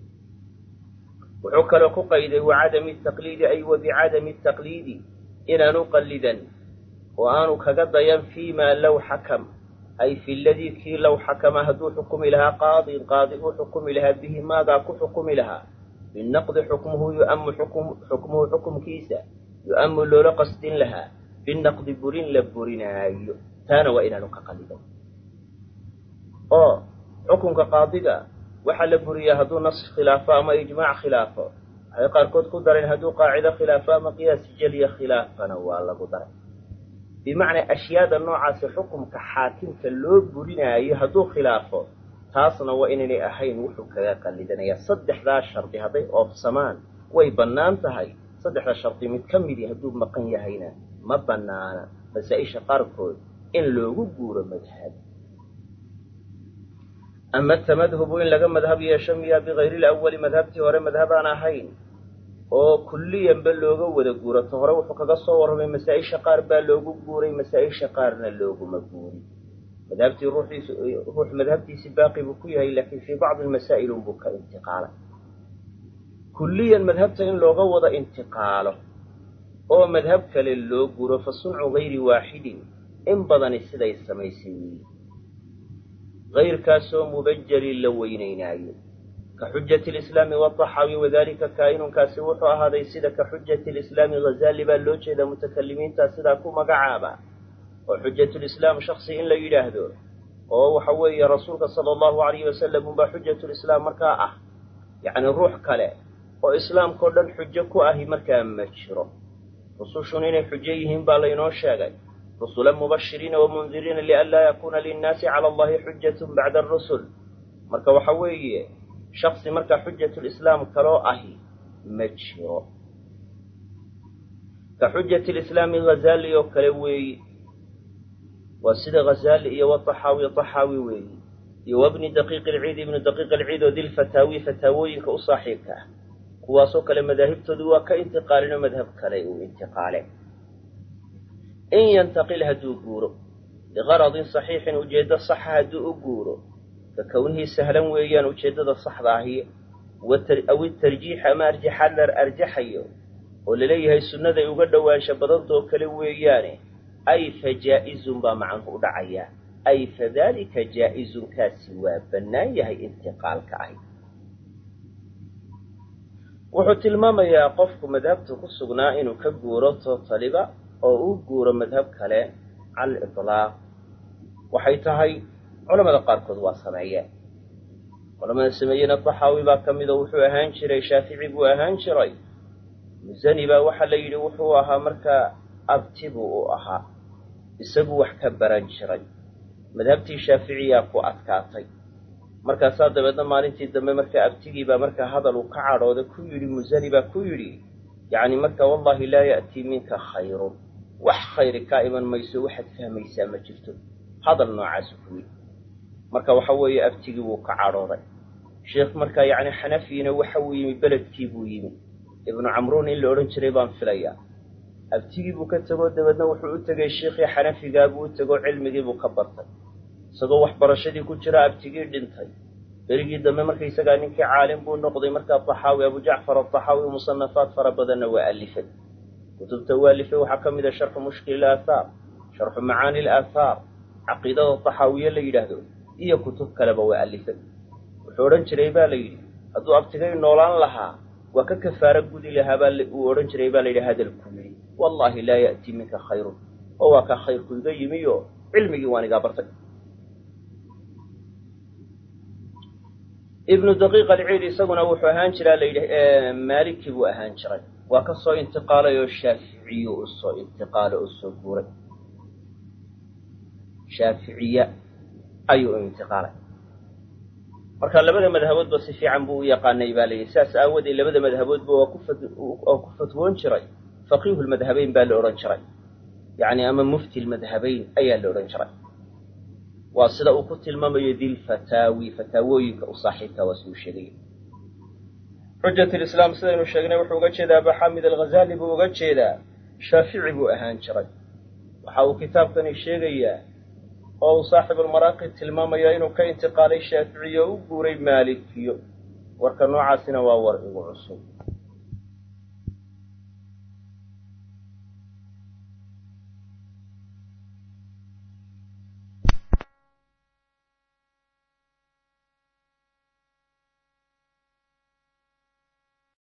wuxuu kaloo ku qayday wa cadami taqliidi ay wa bicadami taqliidi inaanu qallidan oo aanu kaga dayan fii maa low xakam ay fi ladii kii low xakama hadduu xukumi lahaa qaadin qaadi uu xukumi lahaa bihi maagaa ku xukumi lahaa binaqdi xukmuhu yu'amu xukmuhu xukumkiisa yu'amu loola qasdin lahaa binaqdi burin la burinaayo taana waa inaanu ka qallidan oo xukunka qaadiga waxaa la buriyaa hadduu nas khilaafo ama ijmaac khilaafo waxay qaarkood ku dareen hadduu qaacido khilaafo ama qiyaas jeliya khilaafana waa lagu daray bimacnaa ashyaada noocaasi xukumka xaakimka loo burinaayo hadduu khilaafo taasna waa inaynay ahayn wuxuu kaga qallidanayaa saddexdaa shardi hadday oofsamaan way bannaan tahay saddexda shardi mid ka midii hadduu maqan yahayna ma bannaana masaa-isha qaarkood in loogu guuro madhab ama tamadhubu in laga madhab yeesho miyaa bikayri lawali madhabtii hore madhabaan ahayn oo kulliyanba looga wada guurato hore wuxuu kaga soo warramay masaa-isha qaar baa loogu guuray masaa-isha qaarna looguma guurin madhabtii ruuxiis ruux madhabtiisi baaqi buu ku yahay laakiin fii bacdi masaa'il unbuu ka intiqaalay kulliyan madhabta in looga wada intiqaalo oo madhab kale loo guuro fa suncu gayri waaxidin in badani siday samaysay weyi gayrkaasoo mubajalin la weynaynaayo ka xujati lislaami wadaxaawi wadalika kaa'inunkaasi wuxuu ahaaday sida ka xujati lislaami ghazaali baa loo jeedaa mutakalimiinta sidaa ku magacaaba oo xujatulislaam shaksi in la yidhaahdo oo waxa weeye rasuulka sala allahu alayhi wasalam unbaa xujatulislaam markaa ah yacni ruux kale oo islaamkao dhan xujo ku ahi markaa ma jiro rusushun inay xujo yihiin baa laynoo sheegay rusulan mubashiriina wamundiriina lianlaa yakuuna linnaasi cala allahi xujatun bacda arusul marka waxa weeye shaksi markaa xujatulislaam kaloo ahi ma jiro ka xujati lislaami ghazaali oo kale weeyi waa sida ghazaali iyo wataxaawi taxaawi weeyi iyo wabni daqiiqi ilciid ibnu daqiiq ilciid oo dilfataawi fataawooyinka u saaxiibka ah kuwaasoo kale madaahibtoodu waa ka intiqaalino madhab kale uu intiqaale in yantaqil hadduu guuro liqaradin saxiixin ujeeddo saxa hadduu u guuro ka kownihii sahlan weeyaan ujeeddada saxda ahi aw itarjiix ama arjaxaad la arjaxayo oo laleeyahay sunnaday uga dhowaansha badantoo kale weeyaane ay fa jaa'izun baa macanku u dhacayaa ay fadalika jaa'izun kaasi waa bannaan yahay intiqaalka ahi wuxuu tilmaamayaa qofku madhabta ku sugnaa inuu ka guuro tootaliba oo uu guuro madhab kale cala aliطlaaq waxay tahay culamada qaarkood waa sameeyeen culamada sameeyena taxaawi baa ka midoo wuxuu ahaan jiray shaafici buu ahaan jiray musani baa waxaa la yidhi wuxuu ahaa markaa abti buu u ahaa isagu wax ka baran jiray madhabtii shaaficiyaa ku adkaatay markaasaa dabeedna maalintii dambe markaa abtigiibaa markaa hadal uu ka cadhooday ku yidhi musani baa ku yidhi yacni marka wallahi laa ya'tii minka khayrun wax khayri kaa iman mayso waxaad fahmaysaa ma jirto hadal noocaasu ku yidhi marka waxa weeye abtigii wuu ka cadhooday sheekh markaa yacni xanafiina waxa uu yimi beledkii buu yimi ibnu camruun in la odhan jiray baan filayaa abtigii buu ka tegoo dabeedna wuxuu u tegay sheikhii xanafigaa buu u tegoo cilmigii buu ka bartay isagoo waxbarashadii ku jira abtigii dhintay berigii dambe markaysagaa ninkii caalim buu noqday markaa taxaawi abu jacfar ataxaawi musanafaad fara badanna waa alifay kutubta u alifay waxaa ka mid a sharxu mushkil ilaathaar sharxu macaani ilaathaar caqiidada taxaawiye la yidhaahdo iyo kutub kaleba waa alifay wuxuu odhan jiray baa la yidhi hadduu abtigay noolaan lahaa waa ka kafaaro gudi lahaa baa uu odhan jiray baa la yidhi hadalku yidhi wallaahi laa ya'tii minka khayrun oo waa kaa khayrku iga yimi oo cilmigii waan igaa bartay ibnu daqiiq alciid isaguna wuxuu ahaan jiraa la yidhi maaliki buu ahaan jiray waa ka soo intiqaalay oo shaaficiyu u soo intiqaalay oo soo guuray shaaficiya ayuu u intiqaalay marka labada madhaboodba si fiican buu u yaqaanay baa layidhi saas aawoodee labada madhaboodba waa kuwaa ku fatwoon jiray faqiihu lmadhabayn baa la odhan jiray yacni ama mufti lmadhabayn ayaa la odhan jiray waa sida uu ku tilmaamayo dilfataawi fataawooyinka u saaxiibka waa siduu sheegaya xujat lislaam sidaynu sheegnay wuxuu uga jeedaa abaxamid alghazali buu uga jeedaa shaafici buu ahaan jiray waxa uu kitaabkani sheegayaa oo uu saaxibulmaraaqi tilmaamaya inuu ka intiqaalay shaaficiyo o u guuray maalikiyo warka noocaasina waa war igu cusub